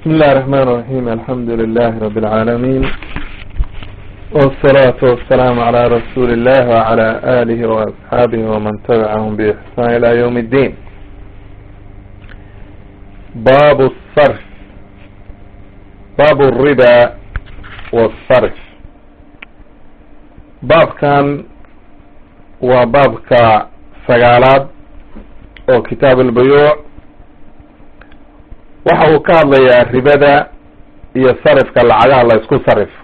بسم الله الرحمن الرحيم الحمد لله رب العالمين والصلاة والسلام على رسول الله وعلى آله وأصحابه ومن تبعهم بإحسان إلى يوم الدين باب الصرف باب الربا والصرف باب كان وباب كسجالات أو كتاب البيوع waxa uu ka hadlayaa ribada iyo sarifka lacagaha la isku sarifo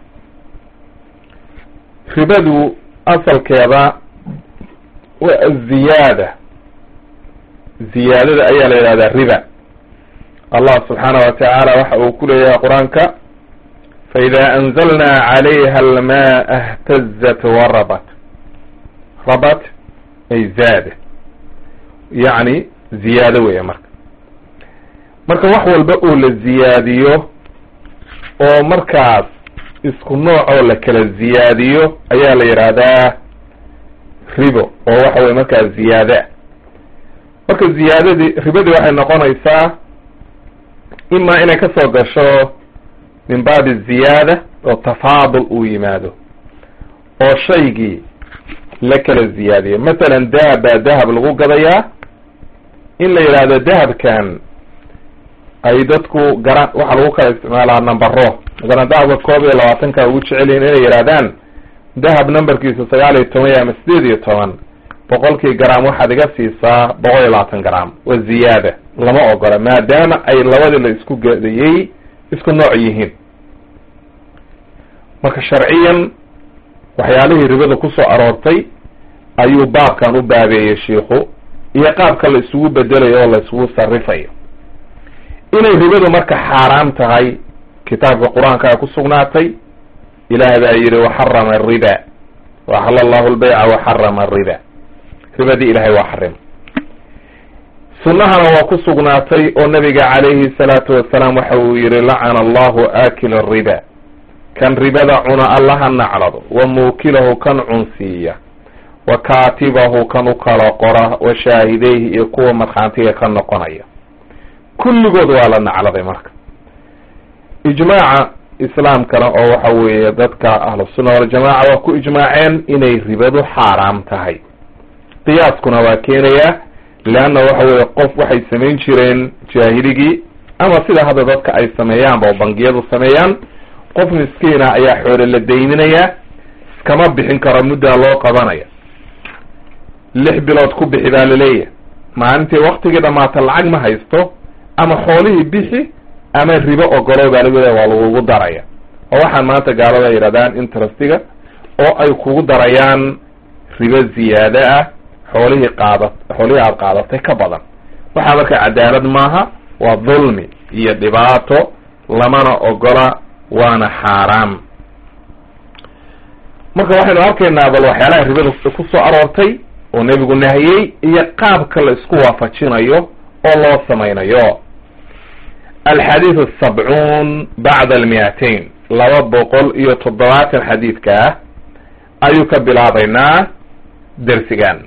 ribadu asalkeeda waa aziyaada ziyaadada ayaa la yidhahdaa riba allah subxaana wa tacaala waxa uu ku leeyahay qur-aanka faida anzalna calayha almaa htazat warabat rabat ay zaada yacni ziyaado weya marka marka wax walba oo la ziyaadiyo oo markaas isku nooc oo la kala ziyaadiyo ayaa la yidhaahdaa ribo oo waxa weye markaas ziyaada marka ziyaadadii ribadii waxay noqonaysaa imaa inay kasoo gasho min baabi ziyaada oo tafaadul uu yimaado oo shaygii la kala ziyaadiyo masalan dahab baa dahab lagu gadayaa in la yidhaahdo dahabkan ay dadku gara waxaa lagu kala isticmaalaa numbero masalan dahabka koob iyo labaatanka ugu jecel yihin inay yidhahdaan dahab numberkiisa sagaal iyo toban ama sideed iyo toban boqolkii gram waxaad iga siisaa boqol iyo labaatan gram waa ziyaada lama ogola maadaama ay labadii la isku gadayey isku nooc yihiin marka sharciyan waxyaalihii ribada kusoo aroortay ayuu baabkan u baabeeyey shiiku iyo qaabka la isugu bedelayo oo la isugu sarifayo inay ribadu marka xaaraam tahay kitaabka qur-aanka ku sugnaatay ilaah baa yidhi waxarama ariba waxala allahu lbayca waxarama ariba ribadii ilahay waa xarim sunnahana waa ku sugnaatay oo nabiga calayhi salaatu wasalaam waxa uu yihi lacana allahu aakila riba kan ribada cuna allaha naclado wa muukilahu kan cunsiiya wa kaatibahu kan u kala qora wa shaahideyhi iyo kuwa markhaantiga ka noqonaya kulligood waa la nacladay marka ijmaaca islaamkana oo waxa weeye dadka ahlusunna waljamaca waa ku ijmaaceen inay ribadu xaaraam tahay qiyaaskuna waa keenaya leanna waxa weeye qof waxay samayn jireen jaahiligii ama sida hadda dadka ay sameeyaanba oo bangiyadu sameeyaan qof miskiina ayaa xoole la dayninaya iskama bixin karo muddaa loo qabanaya lix bilood ku bixi baa laleeyahay maalintii waktigii dhamaata lacag ma haysto ama xoolihii bixi ama ribo ogolo baa lagu waa lagugu daraya oo waxaan maanta gaalada yidhahdaan interestiga oo ay kugu darayaan ribo ziyaado ah xoolihii qaada xoolihii aada qaadatay ka badan waxaa marka cadaalad maaha waa dulmi iyo dhibaato lamana ogola waana xaaraam marka waxaynu arkaynaa bal waxyaalaha ribada ku soo aroortay oo nebigu nahiyey iyo qaabka la isku waafajinayo oo loo samaynayo alxadiid asabcuun bacda almiatain laba boqol iyo toddobaatan xadiidka ah ayuu ka bilaabaynaa dersigan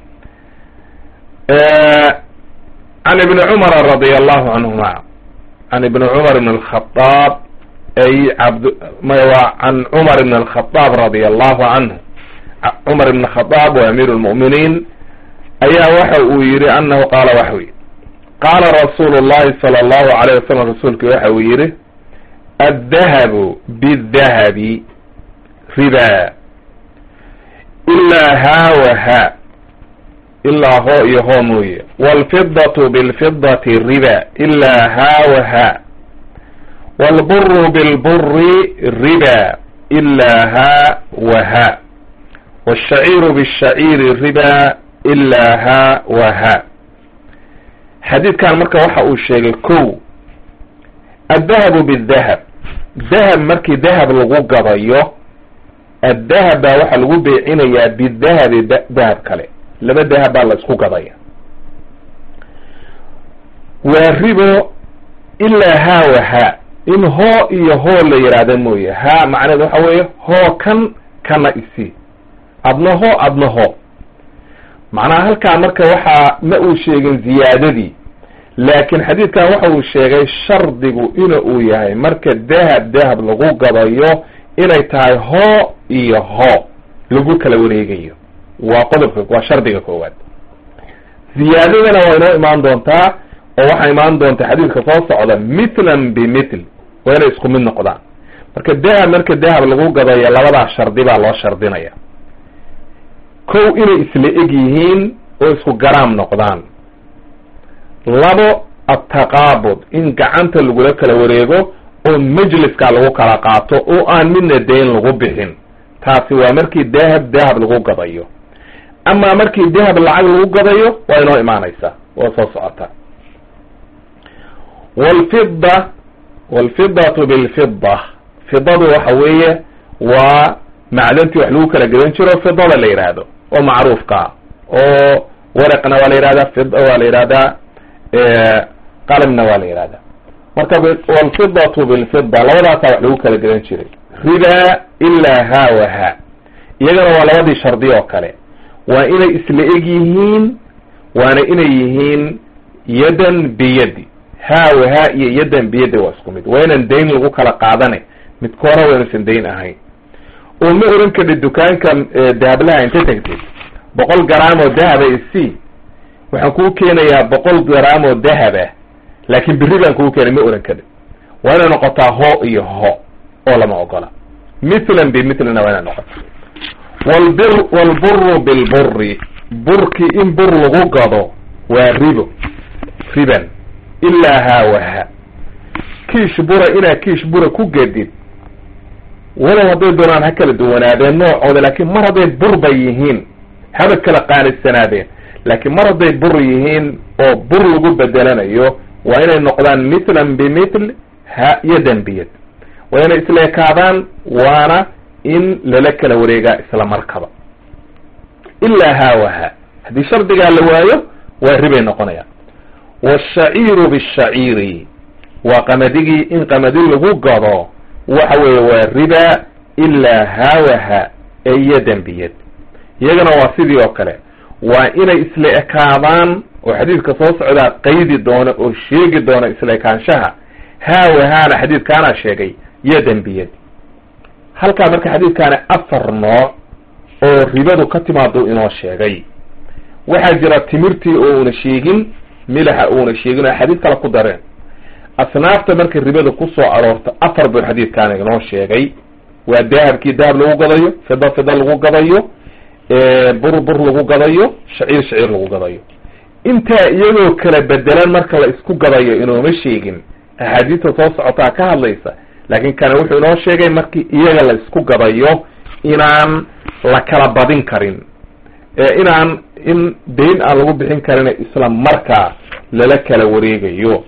can ibni cumara radia allahu canhuma can ibni cumar ibn alkhadaab ay cabd waa can cumar ibn alkhadaab radia allahu canhu cumar ibn khadaab wa amiir lmu'miniin ayaa waxa uu yihi anahu qaala waxa uu yihi qaala rasuulu llahi sala allahu alayh wasalam rasuulki waxa uu yihi addahabu bidahabi riba ilaa haa wa ha ilaa hoo iyo hoo mooye waalfidatu bilfidati riba ilaa haa wa ha waalburu bilburi riba ilaa haa wa ha waalshaciiru bishaciiri riba ilaa ha wa ha xadiidkan marka waxa uu sheegay kow addahabu bidahab dahab markii dahab lagu gadayo addahab baa waxaa lagu beecinayaa bidahabi dahab kale laba dahab baa la isku gadaya waa ribo ilaa haa wa ha in hoo iyo hoo la yidhaahda mooye ha macneed waxa weeye hoo kan kana isi adna hoo adna hoo macnaha halkaa marka waxaa ma uu sheegin ziyaadadii laakiin xadiidkan waxa uu sheegay shardigu ina uu yahay marka dahab dahab lagu gadayo inay tahay hoo iyo hoo lagu kala wareegayo waa qodobka waa shardiga koowaad ziyaadadana waa inoo imaan doontaa oo waxaa imaan doonta xadiidka soo socda mithlan bimithl waa inay isku mid noqdaan marka dahab marka dahab lagu gadayo labadaa shardi baa loo shardinaya kow inay isla eg yihiin oo isku garaam noqdaan labo attaqaabud in gacanta lagula kala wareego oo majliska lagu kala qaato oo aan midna dayn lagu bixin taasi waa markii dahab dahab lagu gadayo amaa markii dahab lacag lagu gadayo waa inoo imaanaysaa waa soo socota walfida walfidatu bilfida fidadu waxa weeye waa macdantii wax lagu kala gadan jiro fidada la yidhaahdo oo macruufkaa oo waraqna waa la yihahdaa fid waa la yihahdaa qalamna waa la yihahdaa marka walfidatu bilfida labadaasaa wax lagu kala gadan jiray riba ilaa ha wa ha iyagana waa labadii shardi oo kale waa inay isla eg yihiin waana inay yihiin yadan biyadi ha wa ha iyo yadan biyadi waa isku mid waa inaan dayn lagu kala qaadane midkoona waa inuusan dayn ahayn oo ma oran kadhi dukaanka dahablaha inta tagtid boqol garaam oo dahaba isi waxaan kuu keenayaa boqol garaam oo dahaba laakin beri baan kuu keenay ma oran kadhi waa inay noqotaa ho iyo ho oo lama ogola mithlan bimithlinna waa inay noqota walbir walburu bilburi burkii in bur lagu gado waa ribo riban ilaa ha wa ha kiish bura inaad kiish bura ku gedid walow hadday doonaan ha kala duwanaadeen noocooda laakiin mar hadday bur bay yihiin haba kala qaanisanaadeen laakiin mar hadday bur yihiin oo bur lagu bedelanayo waa inay noqdaan mithlan bimithl ha yadan biyad waa inay isla ekaadaan waana in lala kala wareegaa isla markaba ilaa ha wa ha haddii shardigaa la waayo waa ribay noqonayaan washaciiru bishaciiri waa qamadigii in qamadi lagu gado waxa weeye waa riba ilaa ha wa ha ee yadan biyad iyagana waa sidii oo kale waa inay isla ekaadaan oo xadiidka soo socdaa qaydi doona oo sheegi doona isla ekaanshaha ha wa haana xadiidkaana sheegay yadan biyad halkaa marka xadiidkaani afar nooc oo ribadu ka timaado inoo sheegay waxaa jira timirtii oo una sheegin milaxa uuna sheegin oo xadiid kale ku dareen asnaafta marka ribada kusoo aroorta afar buu xadiidkaani inoo sheegay waa dahabkii dahab lagu gadayo fida fida lagu gadayo bur bur lagu gadayo shaciir shaciir lagu gadayo intaa iyagoo kala bedelan marka la isku gadayo inooma sheegin axaadiista soo socotaa ka hadlaysa laakiin kana wuxuu inoo sheegay markii iyaga la isku gadayo inaan la kala badin karin inaan in dayn aan lagu bixin karin isla markaa lala kala wareegayo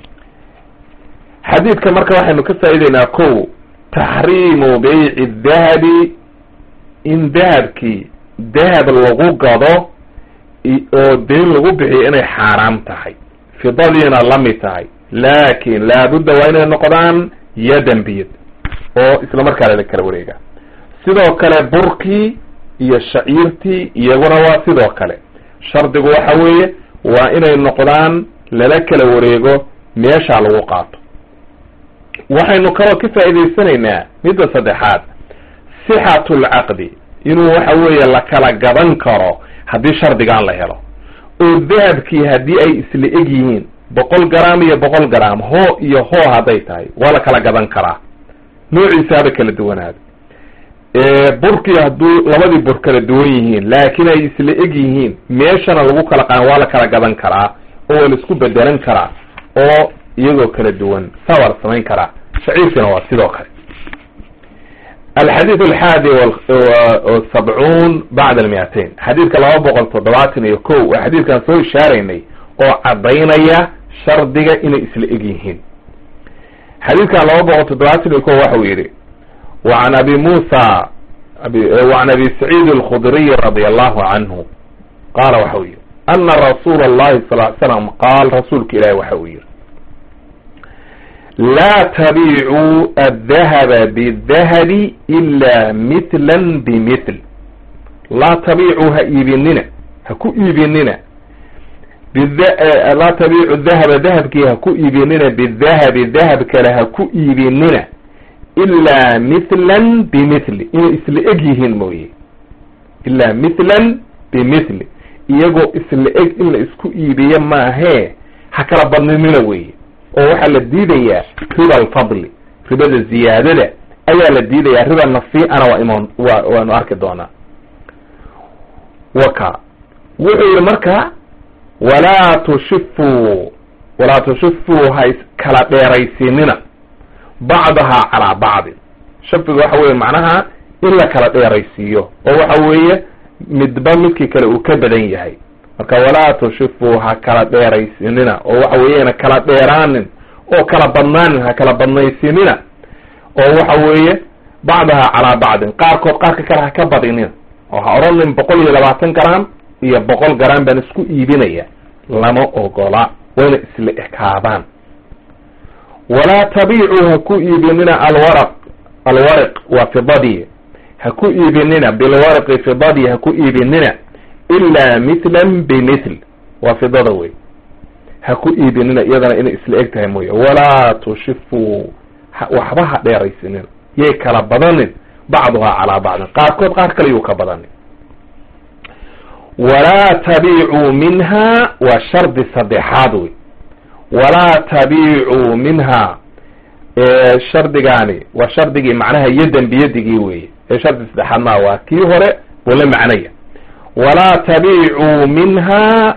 xadiidka marka waxaynu ka faa'ideynaa ko taxriimu beyci dahabi in dahabkii dahab lagu gado oo dayn lagu bixiyo inay xaaraam tahay fidadiina la mid tahay laakin laabudda waa inay noqdaan yadan biyad oo isla markaa lala kala wareega sidoo kale burkii iyo shaciirtii iyaguna waa sidoo kale shardigu waxa weeye waa inay noqdaan lala kala wareego meeshaa lagu qaato waxaynu kaloo ka faa'idaysanaynaa midda saddexaad sixatu lcaqdi inuu waxa weeye la kala gadan karo haddii shardigaan la helo oo dahabkii haddii ay isla eg yihiin boqol garaam iyo boqol garaam hoo iyo hoo hadday tahay waa la kala gadan karaa noociisa haba kala duwanaado burkii hadduu labadii bur kala duwan yihiin laakiin ay isla eg yihiin meeshana lagu kala qaan waa la kala gadan karaa oo waa la isku bedelan karaa oo iyagoo kala duwan saa waa la samayn karaa shaciirkiina waa sidoo kale alxadiid alxaadi sabcuun bacda almiatain xadiidka laba boqol toddobaatan iyo ko waa xadiidkan soo ishaaraynay oo caddaynaya shardiga inay isla eg yihiin xadiidkan laba boqol toddobaatan iyo ko waxa uu yidhi وعn abi musa وعn abi سacيid الkhdriy radي الlahu canhu qaala waxa uu yihi ana rasuul الlahi sal ly slam qaal rasuulka ilahi waxa uu yihi laa tabicuu الdahba bالdahabi إla mثla bmثl laa tabicuu ha iibinina ha ku iibinina laa tabiicu dahaba dahabkii ha ku iibinina bidahabi dahab kale ha ku iibinina ilaa mithlan bimithli inay isla eg yihiin mooye ilaa mithlan bimithli iyagoo isla eg in la isku iibiyo maahee ha kala badninina weye oo waxaa la diidayaa riba alfadli ribada ziyaadada ayaa la diidayaa riba nasiicana waa imoon wa waanu arki doonaa waka wuxuu yihi marka walaa tushifuu walaa tushifuu ha iskala dheeraysiinina bacdahaa calaa bacdin shafiga waxa weye macnaha in la kala dheeraysiiyo oo waxa weeye midba midkii kale uu ka badan yahay marka walaa tushifuu ha kala dheeraysiinina oo waxa weeyana kala dheeraanin oo kala badnaanin ha kala badnaysiinina oo waxa weeye bacdahaa calaa bacdin qaarkood qaarka kale ha ka badinina oo ha odhanin boqol iyo labaatan garam iyo boqol garam baan isku iibinaya lama ogola wayna isla ekaadaan walaa tabiicuu ha ku iibinina alwaraq alwaraq waa fidadii ha ku iibinina bilwaraqi fidadii ha ku iibinina ilaa mithlan bimithl waa fidada wey ha ku iibinina iyadana inay isla eg tahay mooye walaa tushifuu waxba ha dheeraysinina yay kala badanin bacduhaa calaa bacdin qaarkood qaar kale yuu ka badanin walaa tabiicuu minha waa shardi saddexaad wey walaa tabiicuu minha shardigaani waa shardigii macnaha yadan biyadigii weye ee shardi saddexaad maa waa kii hore buu la macnaya walaa tabiicuu minha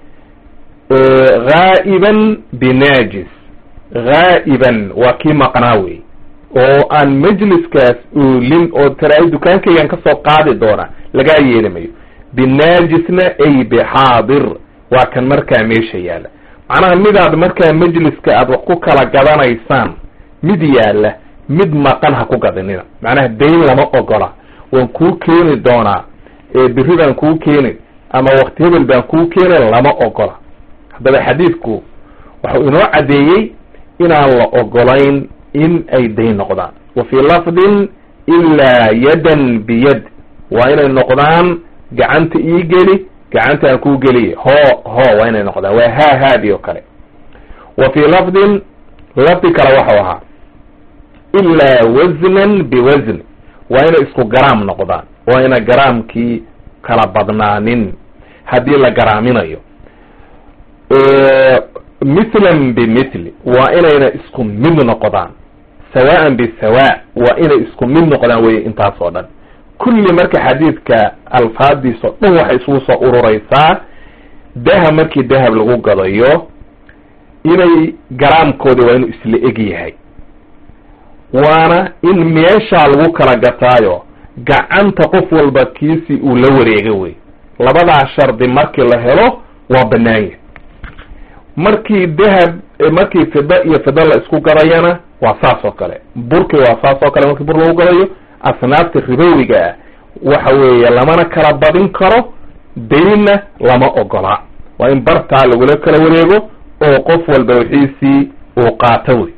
gaa'iban binaajis gaa'iban waa kii maqnaa wey oo aan majliskaas oolin oo taraay dukaankaygan kasoo qaadi doona lagaa yeeli mayo binaajisna ay bixaadir waa kan markaa meesha yaalla macnaha midaad markaa majliska aad wax ku kala gadanaysaan mid yaalla mid maqan ha ku gadinina macnaha dayn lama ogola waan kuu keeni doonaa biri baan kuu keeni ama wakti hebel baan kuu keeni lama ogola haddaba xadiidku waxau inoo caddeeyey inaan la ogolayn in ay dayn noqdaan wa fii lafdin ilaa yadan biyad waa inay noqdaan gacanta ii geli gacanta aan kuu geliye hoo hoo waa inay noqdaan waa haa haadi oo kale wa fii lafdin lafdi kale waxau ahaa ilaa wasnan biwasn waa inay isku garaam noqdaan waa ina garaamkii kala badnaanin haddii la garaaminayo mithlan bimithli waa inayna isku mid noqdaan sawaan bisawa waa inay isku mid noqdaan weye intaas oo dhan kulli marka xadiidka alfaadiis oo dhan waxay isugu soo urureysaa dahab markii dahab lagu gadayo inay garaamkoodi waa inuu isla eg yahay waana in meeshaa lagu kala gataayo gacanta qof walba kiisii uu la wareega wey labadaa shardi markii la helo waa banaanya markii dahab markii fida iyo fida la isku gadayana waa saas oo kale burki waa saas oo kale markii bur lagu gadayo asnaafta ribowiga ah waxa weeye lamana kala badin karo daynna lama ogola waa in bartaa lagula kala wareego oo qof walba wixiisii uu qaato wey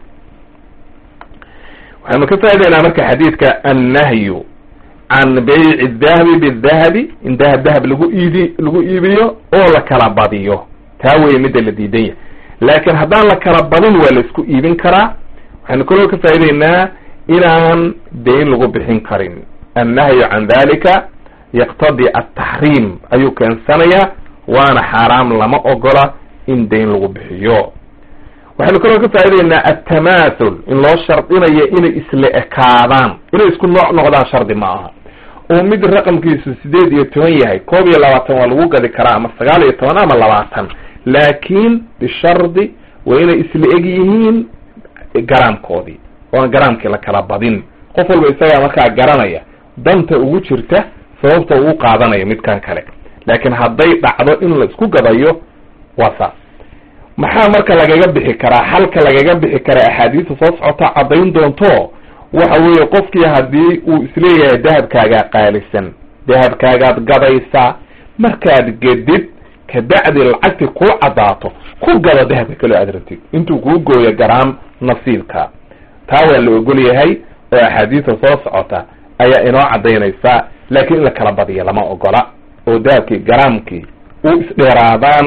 waxaynu ka faa'idaynaa marka xadiidka annahyu can bayci dahabi bidahabi in dahab dahab lagu iidi lagu iibiyo oo la kala badiyo taa weye midda la diidan yahay laakiin haddaan la kala badin waa la isku iibin karaa waxaynu kaloo ka faa'idaynaa inaan dayn lagu bixin karin annahyu can dalika yaqtadi altaxriim ayuu keensanayaa waana xaaraam lama ogola in dayn lagu bixiyo waxaynu kaloo ka faa'idaynaa altamaathul in loo shardinayo inay isla ekaadaan inay isku nooc noqdaan shardi ma aha oo mid raqamkiisu sideed iyo toban yahay koob iyo labaatan waa lagu gadi karaa ama sagaal iyo toban ama labaatan laakiin bishardi waa inay isla eg yihiin garaamkoodii oan garaamkii la kala badin qof walba isagaa markaa garanaya danta ugu jirta sababta uu qaadanayo midkan kale laakiin hadday dhacdo in la isku gadayo waa saas maxaa marka lagaga bixi karaa xalka lagaga bixi karaa axaadiista soo socota caddayn doonto waxa weeye qofkii haddii uu isleeyahay dahabkaagaa qaalisan dahabkaagaad gadaysaa markaad gedid kabacdi lacagti kuu caddaato ku gado dahabka kaloo aad rabtid intuu kuu gooyo garaam nasiibka taa waa la ogol yahay oo axaadiista soo socota ayaa inoo caddaynaysaa laakiin in la kala badiyo lama ogola oo dahabkii garaamkii u isdheeraadaan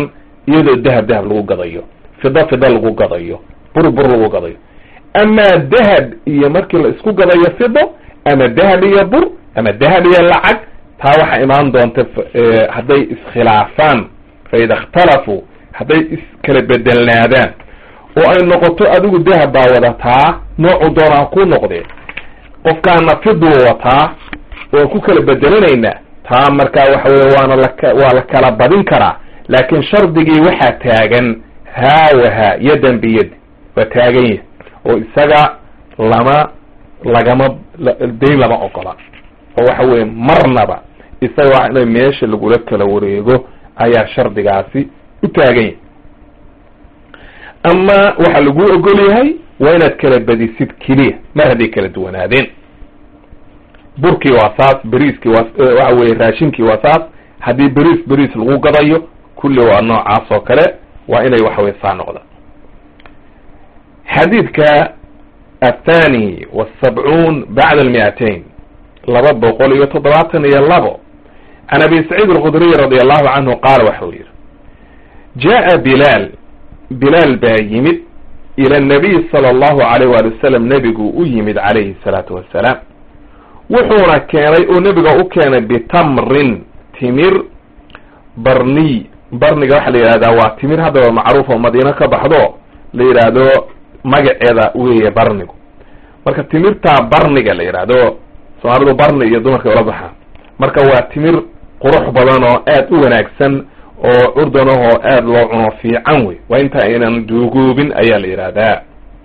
iyadoo dahab dahab lagu gadayo fido fido lagu gadayo bur bur lagu gadayo amaa dahab iyo markii la isku gadayo fido ama dahab iyo bur ama dahab iyo lacag taa waxaa imaan doonta hadday iskhilaafaan fa ida ikhtalafuu hadday iskala bedelnaadaan oo ay noqoto adigu dahab baa wadataa noocu doonaa ku noqdee qofkaana fiduu wataa waan ku kala bedelanaynaa taa markaa waxa weye waana laka waa la kala badin karaa laakiin shardigii waxaa taagan haawaha yadan biyad waa taagan yahy oo isaga lama lagama dayn lama ogola oo waxa weye marnaba isaga waa ina meesha lagula kala wareego ayaa shardigaasi u taagan yahay ama waxaa lagu ogol yahay waa inaad kala badisid keliya mar hadday kala duwanaadeen burkii waa saas beriiskii waa waxa weye raashinkii waa saas haddii beriis beriis lagu gadayo kulli waa noocaas oo kale waa inay waxa weye saa noqdaan xadiidka athani wasabcuun bacda almiatain laba boqol iyo toddobaatan iyo labo can abi saciid alkhudriy radi allahu canhu qaala waxau yihi jaa bilaal bilaal baa yimid ila nabiy sala allahu alayh waali wasalam nebigu u yimid calayhi salaatu wassalaam wuxuuna keenay oo nebiga u keenay bitamrin timir barniy barniga waxaa la yidhahdaa waa timir haddaba macruuf oo madiino ka baxdo la yidhaahdo magaceeda weeye barnigu marka timirtaa barniga la yidhaahdo soomaalidu barni iyo dumarka ula baxaan marka waa timir qurux badan oo aad u wanaagsan oo curdan ahoo aad loo cuno fiican wey waa inta aynan duugoobin ayaa la yidhaahdaa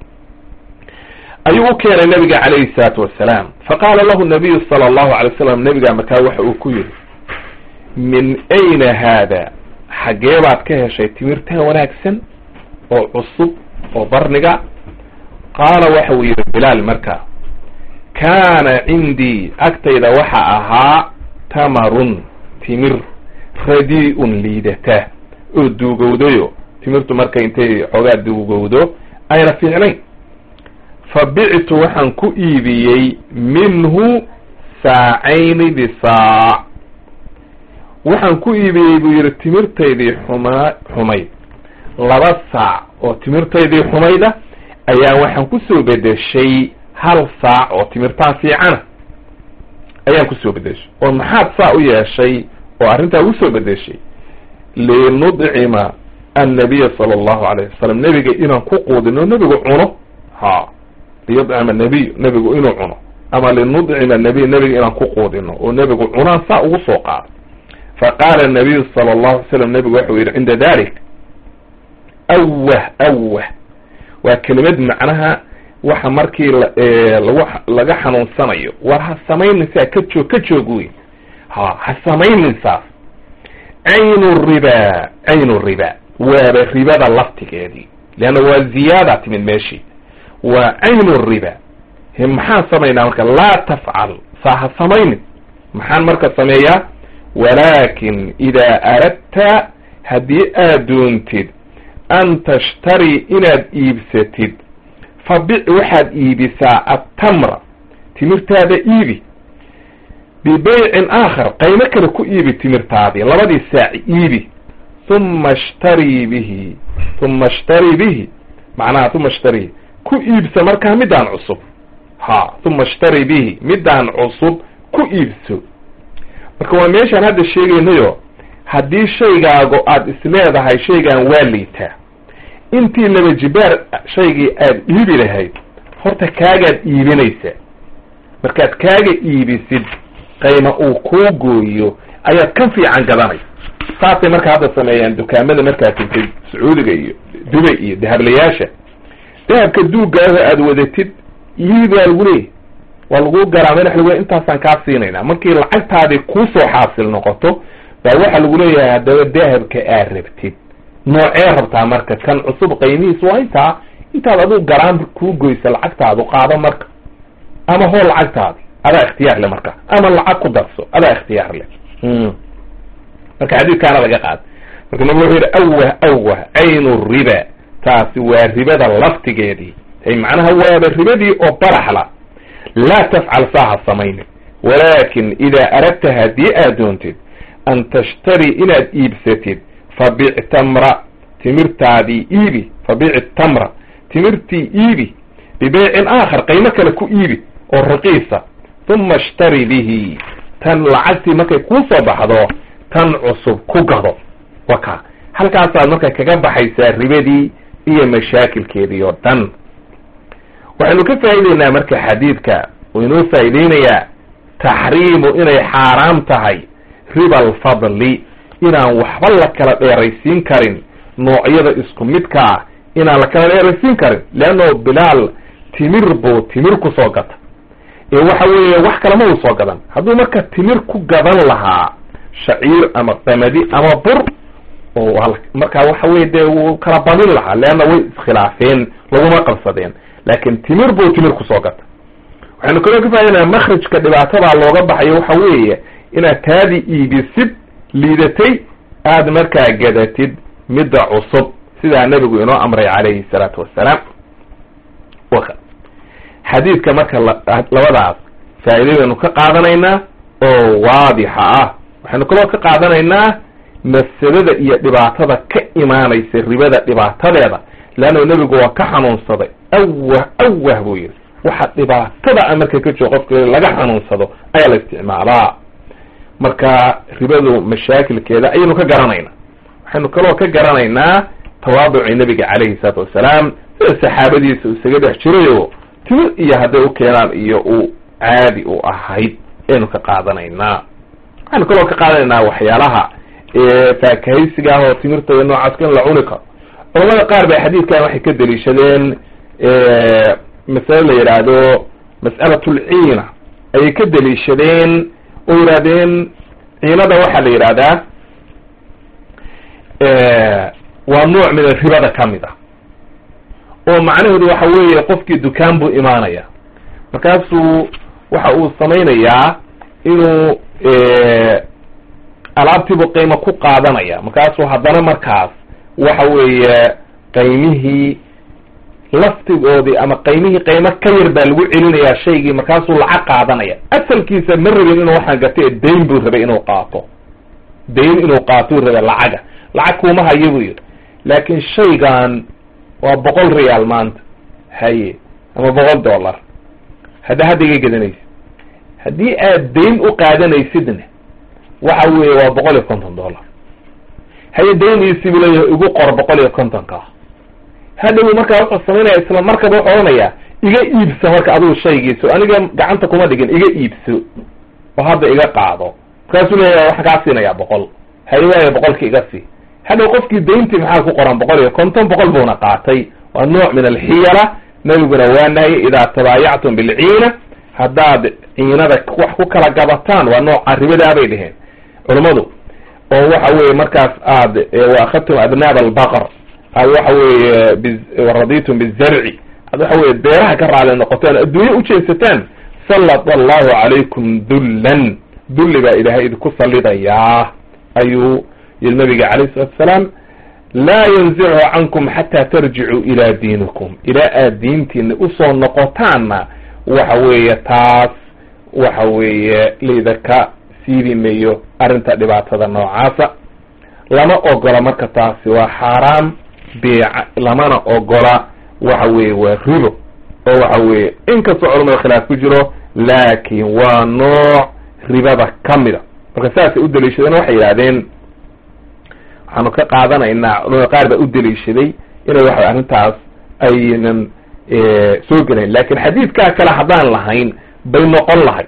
ayuu u keenay nabiga calayhi salaatu wassalaam faqaala lahu nabiyu sala allahu alay slam nabiga markaa waxa uu ku yihi min ayna haada xaggee baad ka heshay timirtan wanaagsan oo cusub oo barniga qaala waxa uu yihi bilaal marka kaana cindii agtayda waxa ahaa tamarun timir radi-un liidata oo duugowdayo timirtu marka intay xoogaa duugowdo ayna fiicnayn fa bictu waxaan ku iibiyey minhu saacayni bisaac waxaan ku iibiyey buu yihi timirtaydii xuma xumayd laba saac oo timirtaydii xumayda ayaa waxaan kusoo bedeshay hal saac oo timirtaa fiicana ayaan kusoo bedeshay oo maxaad saa u yeeshay oo arrintaa ugu soo bedeshay linudcima annabiya sala allahu alayh wasalam nebiga inaan ku quudino nebigu cuno ha liyudcima nabiy nebigu inuu cuno ama linudcima nabiy nebiga inaan ku quudino oo nebigu cunaan saa ugu soo qaado faqaala nabiyu sala allahu alay slam nebigu waxau yidhi cinda dalik awah awah waa kelimad macnaha waxa markii lagu laga xanuunsanayo war ha samaynaysaa ka joog ka joog wey ha ha samaynaysaas caynu riba caynu riba waaba ribada laftigeedii leanna waa ziyaada timid meeshii waa caynu riba maxaan samaynaa marka laa tafcal saa ha samaynin maxaan marka sameeyaa walaakin idaa aradta haddii aad doontid an tashtari inaad iibsatid fabic waxaad iibisaa attamra timirtaada iibi bibeycin aakhar qaymo kale ku iibi timirtaadii labadii saac iibi uma ishtarii bihi uma ishtarii bihi macnaha uma ishtarii ku iibsa markaa midaan cusub ha uma ishtarii bihi midaan cusub ku iibso marka waa meeshaan hadda sheegaynayo haddii shaygaago aada isleedahay shaygaan waa liitaa intii laba jibaar shaygii aada iibi lahayd horta kaagaad iibinaysaa markaad kaaga iibisid qayma uu kuu gooyo ayaad kan fiican gadanaysa saasay marka hadda sameeyaan dukaamada markaad tegtay sacuudiga iyo dubay iyo dahablayaasha dahabka duugaaho aada wadatid iibi baa lagu leeyahy waa lagu garaa madax lagu intaasaan kaa siinaynaa markii lacagtaadii kuusoo xaasil noqoto baa waxaa lagu leeyahay haddaba dahabka aad rabtid noocee rabtaa marka kan cusub qaymihiis waa intaa intaad aduu garaan kuu goysa lacagtaadu qaado marka ama hoo lacagtaadi adaa ikhtiyaar le marka ama lacag ku darso adaa ikhtiyaar le marka xadiidkaana laga qaad marka nabigu wuxuu yidhi awah awah caynu riba taasi waa ribada laftigeedii ay macnaha waaba ribadii oo baraxla laa tafcal saaha samaynin walaakin idaa aradta haddii aad doontid an tashtari inaad iibsatid fabic tamra timirtaadii iibi fabiici tamra timirtii iibi bibeycin aakhar qaymo kale ku iibi oo raqiisa uma ishtari bihi tan lacagtii markay kuu soo baxdo tan cusub ku gado waka halkaasaad marka kaga baxaysaa ribadii iyo mashaakilkeedii oo dhan waxaynu ka faa'ideynaa marka xadiidka uu inoo faa'iideynayaa taxriimu inay xaaraam tahay riba alfadli inaan waxba la kala dheeraysiin karin noocyada isku midka ah inaan la kala dheeraysiin karin leanno bilaal timir buu timir ku soo gata ee waxa weeye wax kalema uu soo gadan hadduu marka timir ku gadan lahaa shaciir ama qamadi ama bur oo markaa waxa weye dee wuu kala badin lahaa leanna way iskhilaafeen laguma qabsadeen laakin timir buu timir kusoo gata waxaynu kaloo ka faaidanaa makrajka dhibaatadaa looga baxayo waxa weeye inaad taadii iibisid liidatay aada markaa gadatid midda cusub sidaa nebigu inoo amray calayhi salaatu wassalaam xadiidka marka labadaas faa'iidadaynu ka qaadanaynaa oo waadixa ah waxaynu kaloo ka qaadanaynaa mafsadada iyo dhibaatada ka imaanaysa ribada dhibaatadeeda leanna nebigu waa ka xanuunsaday awah awah buu yihi waxa dhibaatada a marka ka joogo qofka laga xanuunsado ayaa la isticmaalaa marka ribadu mashaakilkeeda ayaynu ka garanaynaa waxaynu kaloo ka garanaynaa tawaaducii nebiga calayhi salaatu wassalaam sida saxaabadiisa uu isaga dhex jirayo timir iyo hadday u keenaan iyo uu caadi u ahayd ayaynu ka qaadanaynaa waxaynu kaloo ka qaadanaynaa waxyaalaha faakahaysiga ah oo timirta iyo noocaasku in la cuni karo culamada qaar ba xadiidkan waxay ka deliishadeen masale la yidhaahdo mas'alat lciina ayay ka deliishadeen oo yidhahdeen ciinada waxaa la yidhahdaa waa nooc min ribada kamid ah oo macnaheedu waxa weeye qofkii dukaan buu imaanaya markaasuu waxa uu samaynayaa inuu alaabtiibuu qiimo ku qaadanaya markaasuu haddana markaas waxa weeye qaymihii laftigoodii ama qaymihii qaymo ka yar baa lagu celinayaa shaygii markaasuu lacag qaadanaya asalkiisa ma rabin inuu waxaan gatay dayn buu rabay inuu qaato dayn inuu qaatou rabay lacaga lacag kuuma hayo buu yidhi laakin shaygan waa boqol reyaal maanta haye ama boqol dollar hadda hadda iga gadanaysid haddii aad dayn u qaadanaysidna waxa weeye waa boqol iyo konton dollar haye dayniisii buu leeyahay igu qor boqol iyo kontonka hadhow markaa wuxuu samaynaya isla markaba wuxuu odhanayaa iga iibso marka adigu shaygiiso aniga gacanta kuma dhigin iga iibso oo hadda iga qaado markaasuu leeyahay waxaan kaa siinayaa boqol haye waayo boqolki iga sii hadhow qofkii dayntii maxaa ku qoran boqol iyo konton boqol buuna qaatay waa nooc min alxiyala nebiguna waa nahye idaa tabaayactum bilciina haddaad ciinada wax ku kala gabataan waa nooca ribadaa bay dheheen culammadu oo waxa weeye markaas aad waakhadtum abnaab albaqar aad waxa weeye raditum bizarci aad waxa weye beeraha ka raali noqotaan adduunye ujeesataan sallat allahu calaykum dullan dulli baa ilaahay idinku sallidayaa ayuu yiri nabiga calayh salatu asalaam laa yanzichu cankum xataa tarjicuu ilaa diinikum ilaa aad diintiina usoo noqotaanna waxa weeye taas waxa weeye laydaka siibi mayo arrinta dhibaatada noocaasa lama ogola marka taasi waa xaaraam beeca lamana ogola waxa weeye waa ribo oo waxa weeye inkastoo culamada khilaaf ku jiro laakin waa nooc ribada kamida marka saasay u daliishadeen waxay yidhahdeen waxaanu ka qaadanaynaa culamada qaar baa u daliishaday inay waxa arrintaas aynan soo gelayn lakin xadiidkaa kale haddaan lahayn bay noqon lahayd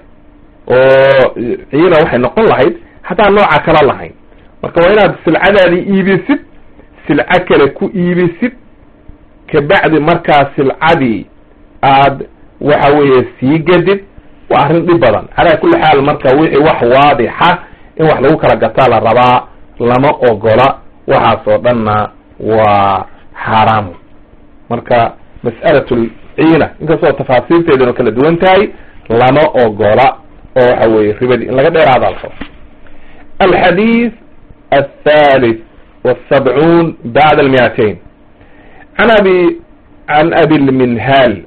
oo ciina waxay noqon lahayd haddaan nooca kala lahayn marka waa inaad silcadaadii iibisid silco kale ku iibisid kabacdi markaa silcadii aad waxa weeye sii gadid waa arrin dhib badan calaa kulli xaal marka wixii wax waadixa in wax lagu kala gataa la rabaa lama ogola waxaas oo dhanna waa xaaraam marka mas'alatul ciina inkastoo tafaasiirteeduna kala duwan tahay lama ogola oo waxa weeye ribadii in laga dheeraada la rabo alxadiid athalith والسبعون بعد المئتين عن أبي عن أبي المنهال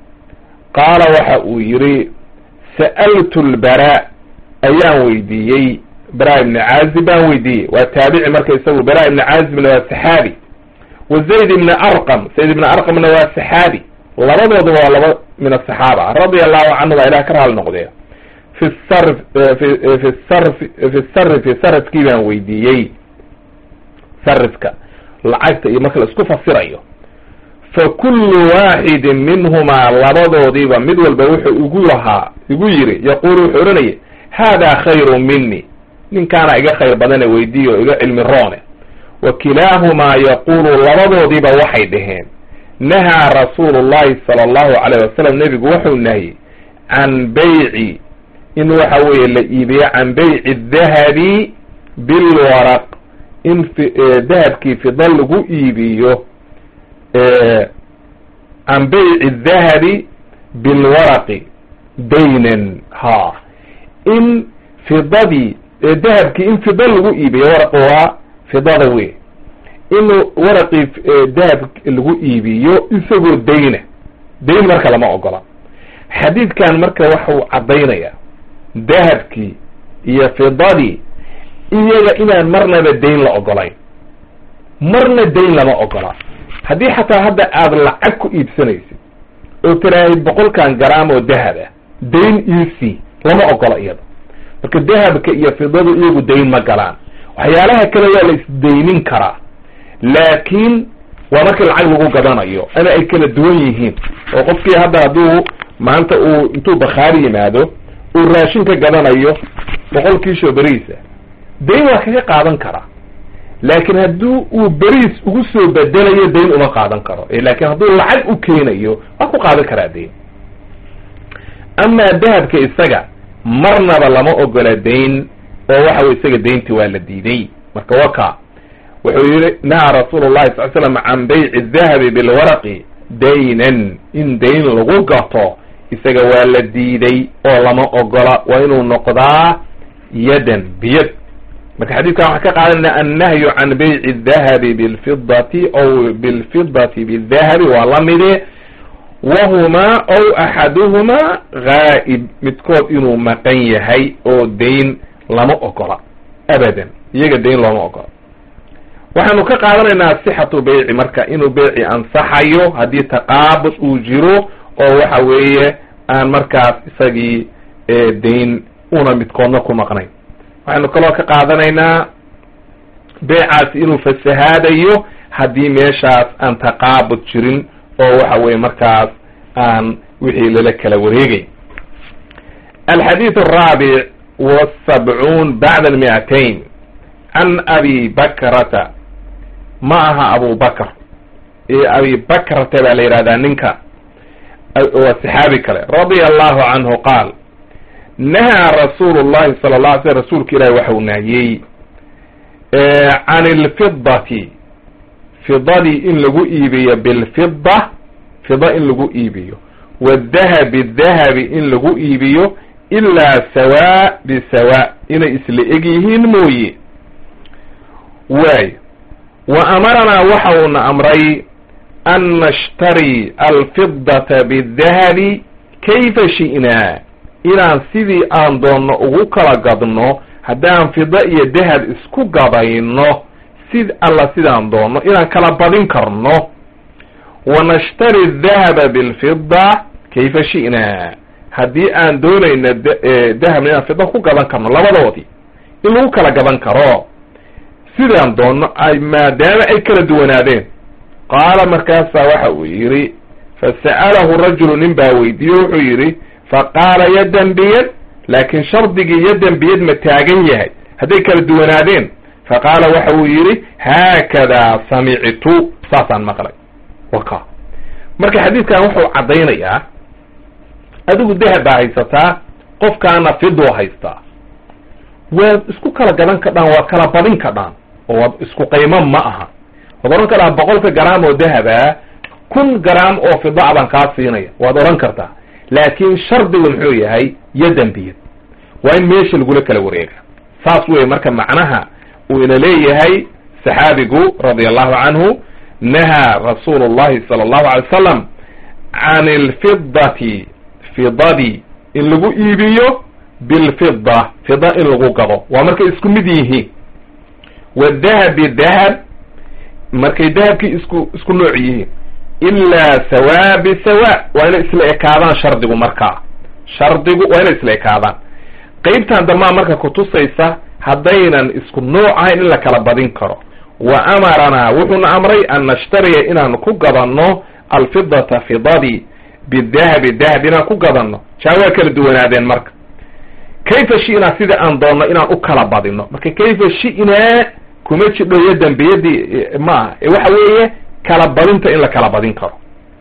قال waxa uu yihi سألت البراء ayaan weydiiyey براء بن عازب baan weydiiyey waa taabici marka isagu براء بن عازبna waa صحaabi wa zayd ibni arqam zayd ibni arqamna waa saxaabi labadooduba waa laba min asaxaaba radia allahu canhu baa ilah ka raali noqdee fi sar fi fi sarf fi sarfi sarafkii baan weydiiyey sarifka lacagta iyo marka la isku fasirayo fa kullu waaxidin minhumaa labadoodiiba mid walba wuxuu igu lahaa igu yiri yaquulu wuxuu odhanaya haadaa khayru mini ninkaana iga khayr badane weydiiye oo iga cilmi roone wa kilaahumaa yaquulu labadoodiiba waxay dhaheen nahaa rasuulu llahi sala allahu calayh wasalam nebigu wuxuu nahiyey can bayci in waxa weeye la iibiyo can bayci dahabi bilwaraq in dahabkii fida lagu iibiyo can bayci dahabi bilwaraqi daynan ha in fidadii dahabkii in fida lagu iibiyo waraqi waa fidada wey in waraqii dahab lagu iibiyo isagoo dayna dayn marka lama ogola xadiidkan marka waxau caddaynaya dahabkii iyo fidadii iyaga inaan marnaba dayn la ogolayn marna dayn lama ogola haddii xataa hadda aada lacag ku iibsanaysid oo tiraahid boqolkan garaam oo dahab ah dayn ec lama ogola iyada marka dahabka iyo fidadu iyagu dayn ma galaan waxyaalaha kale waa la isdaynin karaa laakiin waa markii lacag lagu gadanayo ama ay kala duwan yihiin oo qofkii hadda hadduu maanta uu intuu bakhaari yimaado uu raashin ka gadanayo boqol kiisho beriisa dayn waa kaga qaadan karaa laakiin haddii uu beriis ugu soo bedelayo dayn uma qaadan karo laakiin hadduu lacag u keenayo waa ku qaadan karaa dayn amaa dahabka isaga marnaba lama ogola dayn oo waxa wey isaga daynti waa la diiday marka waka wuxuu yihi nahaa rasuulu llahi sal slam can bayci dahabi bilwaraqi daynan in dayn lagu gato isaga waa la diiday oo lama ogola waa inuu noqdaa yadan biyad marka xadiidkan waxaan ka qaadanayna annahyu can bayci dahabi bilfidati aw bilfidati bidahabi waa la mide wahumaa aw axaduhumaa gaa'ib midkood inuu maqan yahay oo dayn lama ogola abadan iyaga dayn looma ogola waxaanu ka qaadanaynaa sixatu beyci marka inuu beyci ansaxayo haddii taqaabud uu jiro oo waxa weeye aan markaas isagii dayn una midkoodna ku maqnayn waxaynu kaloo ka qaadanaynaa beycaasi inuu fasahaadayo haddii meeshaas aan taqaabud jirin oo waxa weye markaas aan wixii lala kala wareegay alxadiid araabic wasabcuun bacda almi'atayn can abi bakrata ma aha abu bakr abi bakrata baa la yihahdaa ninka waa saxaabi kale radia allahu canhu qaal nahaa rasuulu llahi sala la alay sl rasuulka ilahi waxau nahiyey can ilfidati fidadii in lagu iibiyo bilfida fida in lagu iibiyo wadahabi dahabi in lagu iibiyo ilaa sawa bisawa inay isla eg yihiin mooye waay wa amaranaa waxa uuna amray an nashtari alfidata bidahabi kayfa shi'naa inaan sidii aan doonno ugu kala gadno haddaan fida iyo dahab isku gabayno sid alla sidaan doonno inaan kala badin karno wa nashtari dahaba bilfida kayfa shi'naa haddii aan doonayno dahabna inaan fida ku gadan karno labadoodii in lagu kala gadan karo sidaan doonno ay maadaama ay kala duwanaadeen qaala markaasaa waxa uu yidhi fasa'alahu rajulu nin baa weydiiye wuxuu yidhi faqaala yadan biyad laakiin shardigii yadan biyad ma taagan yahay hadday kala duwanaadeen faqaala waxa uu yidhi haakadaa samictu saasaan maqlay waka marka xadiidkan wuxuu caddaynayaa adigu dahab baa haysataa qofkaana fidoo haystaa waad isku kala gadan kadhaan waad kala badin kadhaan oo waad isku qaymo ma aha waad odhan kartaa boqolka garaam oo dahaba kun garaam oo fida baan kaa siinaya waad odhan kartaa laakiin shardigu muxuu yahay yadan biyad waa in meesha lagula kala wareega saas wey marka macnaha uu ina leeyahay saxaabigu radia allahu canhu nahaa rasuulu llahi sala allahu alay wasalam can ilfidati fidadii in lagu iibiyo bilfida fida in lagu gado waa markay isku mid yihiin wadahabi dahab markay dahabkii isku isku nooc yihiin ilaa sawa bisawa waa inay isla ekaadaan shardigu markaa shardigu waa inay isla ekaadaan qeybtan dambaa marka kutusaysa haddaynan isku nooc ahayn in la kala badin karo wa amaranaa wuxuuna amray an nashtariya inaanu ku gadanno alfidata fidadii bidahabi dahab inaan ku gadanno jaa waa kala duwanaadeen marka kayfa shi'naa sida aan doonno inaan u kala badino marka kayfa shi'naa kuma jidho iyo dembiyadii ma aha ee waxa weeye kala badinta in la kala badin karo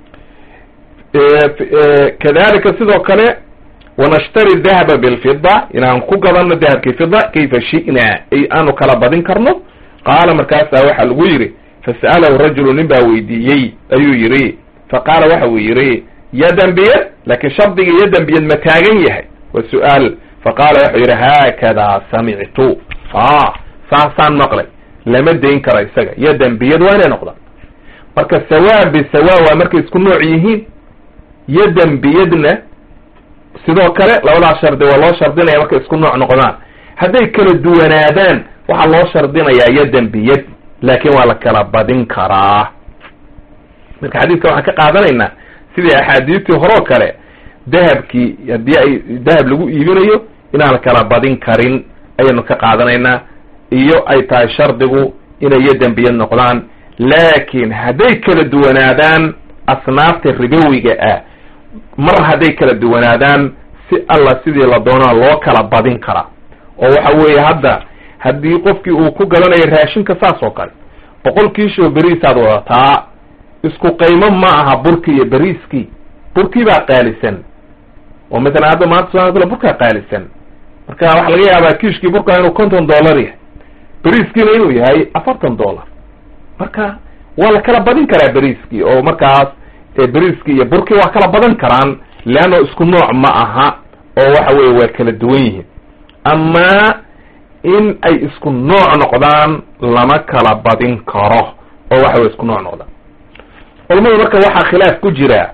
kadalika sidoo kale wanashtari dahaba bilfida inaan ku gadanno dahabkii fida kayfa shi'naa ay aanu kala badin karno qaala markaasaa waxaa lagu yidhi fasa'alahu rajulu nin baa weydiiyey ayuu yidhi faqaala waxa uu yidhi yadan biyad laakin shardiga yadan biyad ma taagan yahay waa su-aal faqaala wuxuu yidhi haakadaa samictu a saasaan maqlay lama dayn karo isaga yadan biyad waa inay noqdaan marka sawa bisawa waa markay isku nooc yihiin yadan biyadna sidoo kale labadaas shardi waa loo shardinaya markay isku nooc noqdaan hadday kala duwanaadaan waxaa loo shardinayaa yadan biyad laakin waa la kala badin karaa marka xadiidka waxaan ka qaadanaynaa sidii axaadiistii horeo kale dahabkii haddii ay dahab lagu iibinayo inaan kala badin karin ayaynu ka qaadanaynaa iyo ay tahay shardigu inay yadan biyad noqdaan laakin hadday kala duwanaadaan asnaafta ribowiga ah mar hadday kala duwanaadaan si alla sidii la doonaa loo kala badin karaa oo waxa weeye hadda haddii qofkii uu ku gadanayo raashinka saas oo kale boqol kiishoo beriisaad wadataa isku qaymo ma aha burki iyo beriiskii burkii baa qaalisan oo matalan hadda maanta somalia burkaa qaalisan marka waxaa laga yaabaa kiishkii burkaa inuu konton dollar yahay beriiskiina inuu yahay afartan dollar marka waa la kala badin karaa beriiskii oo markaas beriiskii iyo burkii waa kala badan karaan leanno isku nooc ma aha oo waxa weye waa kala duwan yihiin ama in ay isku nooc noqdaan lama kala badin karo oo waxa weye isku nooc noqdaan culamadu marka waxaa khilaaf ku jira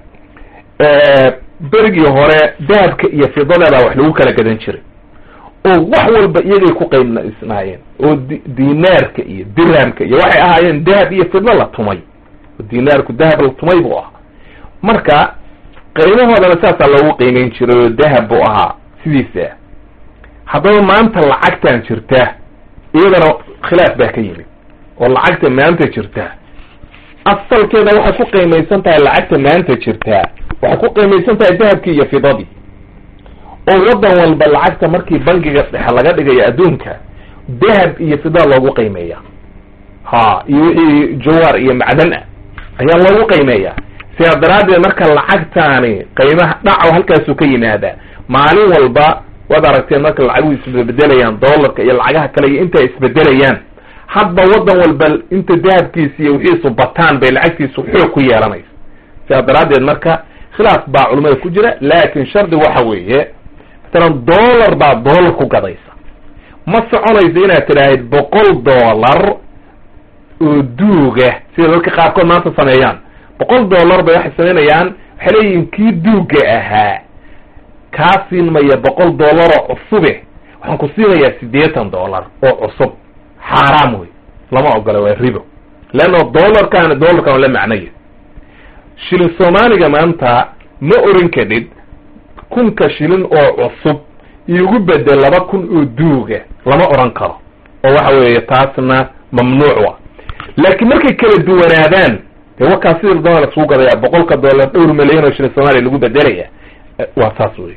berigii hore dahabka iyo fidada baa wax lagu kala gadan jiray oo wax walba iyagay ku qaybnaysnaayeen oo dinaarka iyo dirhamka iyo waxay ahaayeen dahab iyo fidlo la tumay oo dinaarku dahab la tumay buu ahaa marka qiimahoodana saasaa loogu qiimeyn jiray oo dahab buu ahaa sidiisa haddaba maanta lacagtan jirta iyadana khilaaf baa ka yimid oo lacagta maanta jirta asalkeeda waxay ku qiimaysan tahay lacagta maanta jirtaa waxay ku qiimaysan tahay dahabkii iyo fidadii oo waddan walba lacagta markii bangiga dhexe laga dhigayo adduunka dahab iyo fida loogu qiimeeya ha iyo wixii jawaar iyo macdan ah ayaa loogu qiimeeya sidaa daraaddeed marka lacagtaani qiimaha dhaco halkaasuu ka yimaadaa maalin walba waad aragteen marka lacagu isbedelayaan dollarka iyo lacagaha kale iyo inta isbedelayaan hadba waddan walba inta dahabkiisa iyo wixiisu bataan bay lacagtiisu xoog ku yeelanaysa sidaa daraaddeed marka khilaaf baa culimada ku jira laakin shardi waxa weeye matalan dollar baa dollar ku gadaysa ma soconaysa inaad tidhaahid boqol dollar oo duuga sida dadka qaarkood maanta sameeyaan boqol dollar bay waxay samaynayaan waxay leeyihin kii duuga ahaa kaa siin maya boqol dollar oo cusube waxaan ku siinayaa siddeetan dollar oo cusub xaaraam wey lama ogola waa ribo leanna dollarkaani dollarkan la macnaya shilin soomaaliga maanta ma oran kadhid kunka shilin oo cusub iigu bedel laba kun oo duuga lama oran karo oo waxa weeye taasna mamnuuc wa laakiin markay kala duwanaadaan dee wakaa sida doona lasugu gadaya boqolka dollar dhowr milyan oo shilin soomaaliya lagu bedelaya waa saas wey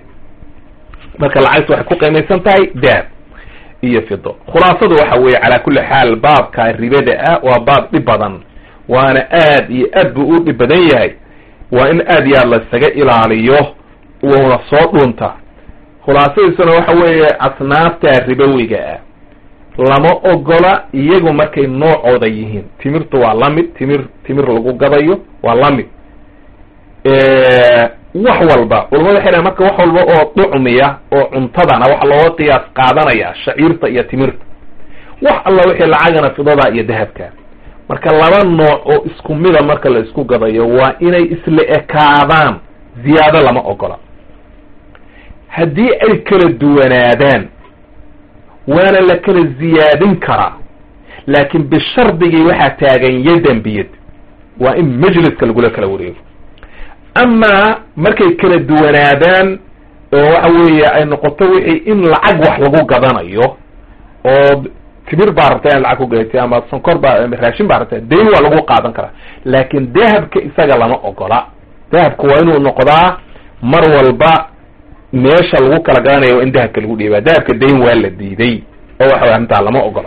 marka lacagta waxay ku qiimaysan tahay dahab iyo fido khulaasadu waxa weeye calaa kulli xaal baabka ribada ah waa baab dhib badan waana aad iyo aad buu u dhib badan yahay waa in aad iyo aad la isaga ilaaliyo uuna soo dhunta khulaasadiisuna waxa weeye asnaafta ribowiga ah lama ogola iyagu markay noocooda yihiin timirtu waa lamid timir timir lagu gadayo waa lamid wax walba culamadu waxay dhahen marka wax walba oo ducmiya oo cuntadana waxa looga qiyaas qaadanaya shaciirta iyo timirta wax alla wixii lacagana fidada iyo dahabka marka laba nooc oo isku mida marka la isku gadayo waa inay isla ekaadaan ziyaado lama ogola haddii ay kala duwanaadaan waana la kala ziyaadin karaa laakiin bishardigii waxaa taagan yadan biyad waa in majliska lagula kala wareego amaa markay kala duwanaadaan oo waxa weeye ay noqoto wixii in lacag wax lagu gadanayo oo timir baa rabtaa in lacag ku gadatay ama sonkor baa raashin baa rabtaa dayn waa lagu qaadan karaa laakin dahabka isaga lama ogola dahabka waa inuu noqdaa mar walba meesha lagu kala gadanayo waa in dahabka lagu dhiibaa dahabka dayn waa la diiday oo waxa way arrintaa lama ogola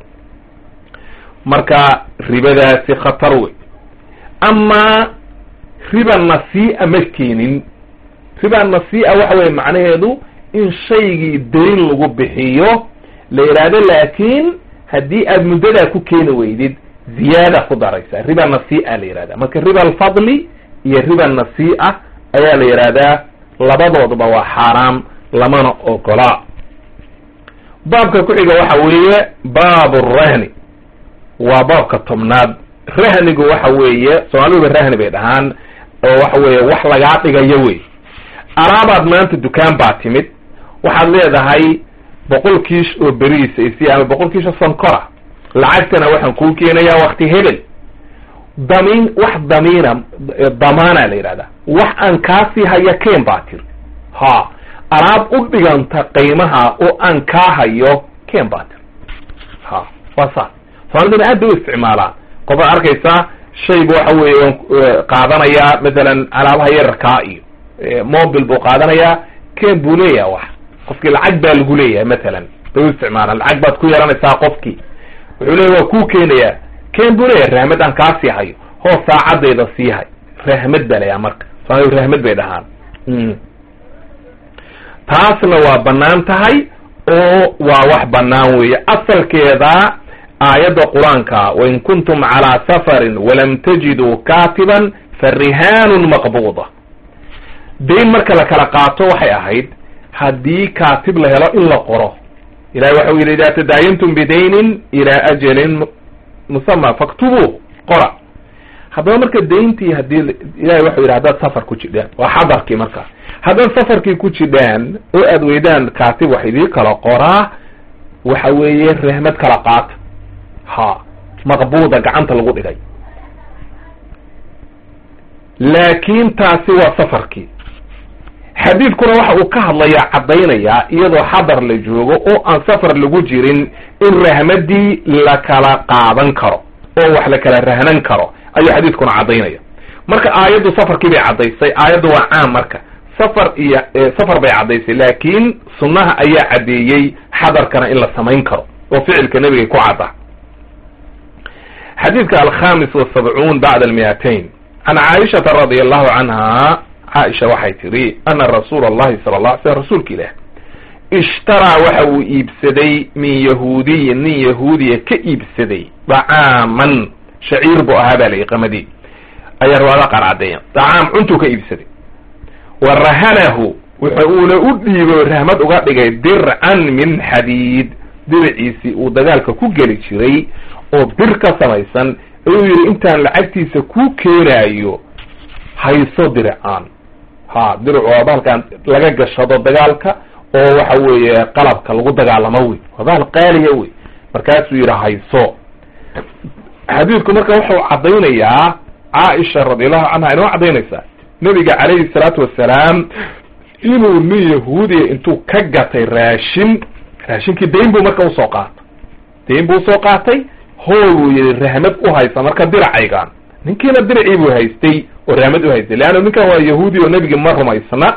marka ribadaasi khatar wey amaa riba nasii'a ma keenin riba nasii'a waxa weye macnaheedu in shaygii dayn lagu bixiyo la yidhaahdo laakiin haddii aad muddadaa ku keeni weydid ziyaada ku daraysa riba nasii'a la yihahda marka riba alfadli iyo riba nasii'a ayaa la yidhaahdaa labadooduba waa xaaraam lamana ogola baabka ku-xiga waxa weeye baabu rahni waa baabka tobnaad rahnigu waxa weeye soomaaliduba rahni bay dhahaan oo waxa weeye wax lagaa dhigayo wey alaabaad maanta dukaan baa timid waxaad leedahay boqol kiish oo beriisa isi ama boqol kiish oo sonkora lacagtana waxaan kuu keenayaa wakti hebel damiin wax damiina damaana la yidhahdaa wax aan kaasii haya keen baa tiri ha alaab u dhiganta qiimaha oo aan kaa hayo keen baa tiri ha waa saas soomaaliduna aad bay u isticmaalaan qofaad arkaysaa shayba waxa weeye qaadanayaa mathalan alaabaha yararkaa iyo mobil buu qaadanayaa keen buu leeyahay wax qofkii lacag baa lagu leeyahay mathalan bay u isticmaalaan lacag baad ku yeelanaysaa qofkii wuxuu leeyahy waa kuu keenayaa keen buu leeyahay rahmad aan kaa sii hayo hoos saacadayda sii hay rahmad baa layaa marka soomalidu rahmad bay dhahaan taasna waa banaan tahay oo waa wax banaan weeye asalkeeda aayadda qur-aanka wain kuntum calaa safarin walam tajiduu kaatiban farihaanun maqbuuda dayn marka la kala qaato waxay ahayd haddii kaatib la helo in la qoro ilahi waxau yidhi idaa tadaayantum bidaynin ilaa ajalin musama faktubuu qora haddaba marka dayntii hadii ilahi waxau yidhi haddaad safar ku jidhaan waa xadarkii markaas haddaad safarkii ku jidhaan oo aad weydaan kaatib wax idii kala qoraa waxa weeye rahmad kala qaata ha maqbuuda gacanta lagu dhigay laakin taasi waa safarkii xadiidkuna waxa uu ka hadlayaa caddaynayaa iyadoo xadar la joogo oo aan safar lagu jirin in rahmadii la kala qaadan karo oo wax la kala rahnan karo ayuu xadiidkuna caddaynaya marka aayaddu safarkii bay caddaysay aayaddu waa caam marka safar iyo safar bay caddaysay laakin sunnaha ayaa caddeeyey xadarkana in la samayn karo oo ficilka nebigay ku cadda xadiidka alkhamis wasabcuun bacda almiatain can caaishata radi allahu canha caaisha waxay tidhi ana rasuula allahi sala la alay slam rasuulka ilaah ishtaraa waxa uu iibsaday min yahuudiyin nin yahuudiya ka iibsaday dacaaman shaciir buu ahaa baa layi qamadii ayaa riwaayada qaar caddeeyan dacaam cuntuu ka iibsaday wa rahanahu wuxa uuna u dhiibo rahmad uga dhigay dircan min xadiid diraciisii uu dagaalka ku geli jiray oo bir ka samaysan ayuu yidhi intaan lacagtiisa ku keenaayo hayso diricaan ha diricu waa bahalkaan laga gashado dagaalka oo waxa weeye qalabka lagu dagaalamo wey waa bahal qaaliya wey markaasuu yidhi hayso xadiidku marka wuxuu caddaynayaa caaisha radiallahu canha inoo caddaynaysaa nebiga calayhi salaatu wasalaam inuu nin yahuudiya intuu ka gatay raashin raashinkii dayn buu marka usoo qaatay dayn buu usoo qaatay hool buu yihi rahmad u haysa marka diracaygaan ninkiina diracii buu haystay oo rahmad u haystay leanna ninkan waa yahuudi oo nebigi ma rumaysna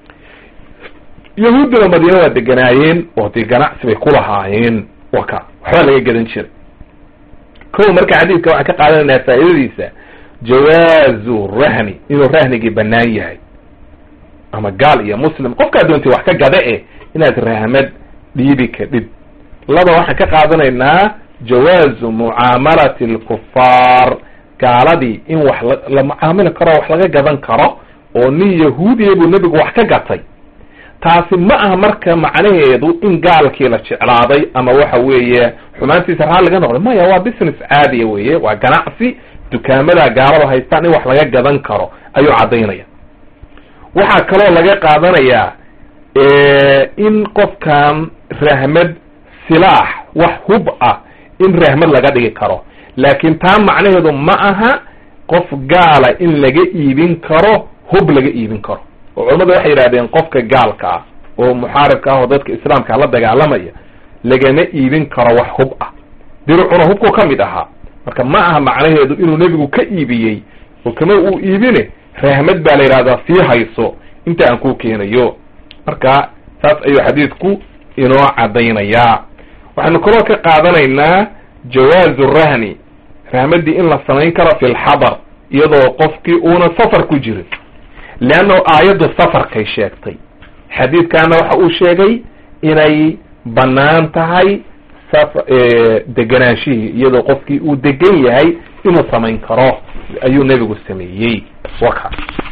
yahuuddina madiina waa deganaayeen oo dee ganacsi bay ku lahaayeen wa ka waxbaa laga gadan jiray ko marka xadiidka waxaan ka qaadanaynaa faa'iidadiisa jawaazu rahni inuu rahnigii banaan yahay ama gaal iyo muslim qofkaa doonti wax ka gada eh inaad rahmad dhiibi kadhib laba waxaan ka qaadanaynaa jawaazu mucaamalati alkufaar gaaladii in wax la mucaamili karo wax laga gadan karo oo nin yahuudiya buu nebigu wax ka gatay taasi ma aha marka macnaheedu in gaalkii la jeclaaday ama waxa weeye xumaantiisa raali laga noqday maya waa business caadiya weeye waa ganacsi dukaamada gaalada haystaan in wax laga gadan karo ayuu caddaynaya waxaa kaloo laga qaadanayaa in qofkan rahmad silaax wax hub ah in rahmad laga dhigi karo laakiin taa macnaheedu ma aha qof gaala in laga iibin karo hub laga iibin karo oo culamadu waxay yidhahdeen qofka gaalka ah oo muxaaribka ah oo dadka islaamka la dagaalamaya lagama iibin karo wax hub ah diricuna hubku ka mid ahaa marka ma aha macnaheedu inuu nebigu ka iibiyey oo kama uu iibine rahmad baa la yidhahdaa sii hayso inta aan ku keenayo marka saas ayuu xadiidku inoo caddaynayaa waxaynu kaloo ka qaadanaynaa jawaazu rahni rahmadii in la samayn karo fi lxadar iyadoo qofkii uuna safar ku jirin leanna aayaddu safarkay sheegtay xadiidkaana waxa uu sheegay inay bannaan tahay deganaanshihii iyadoo qofkii uu degan yahay inuu samayn karo ayuu nebigu sameeyey waka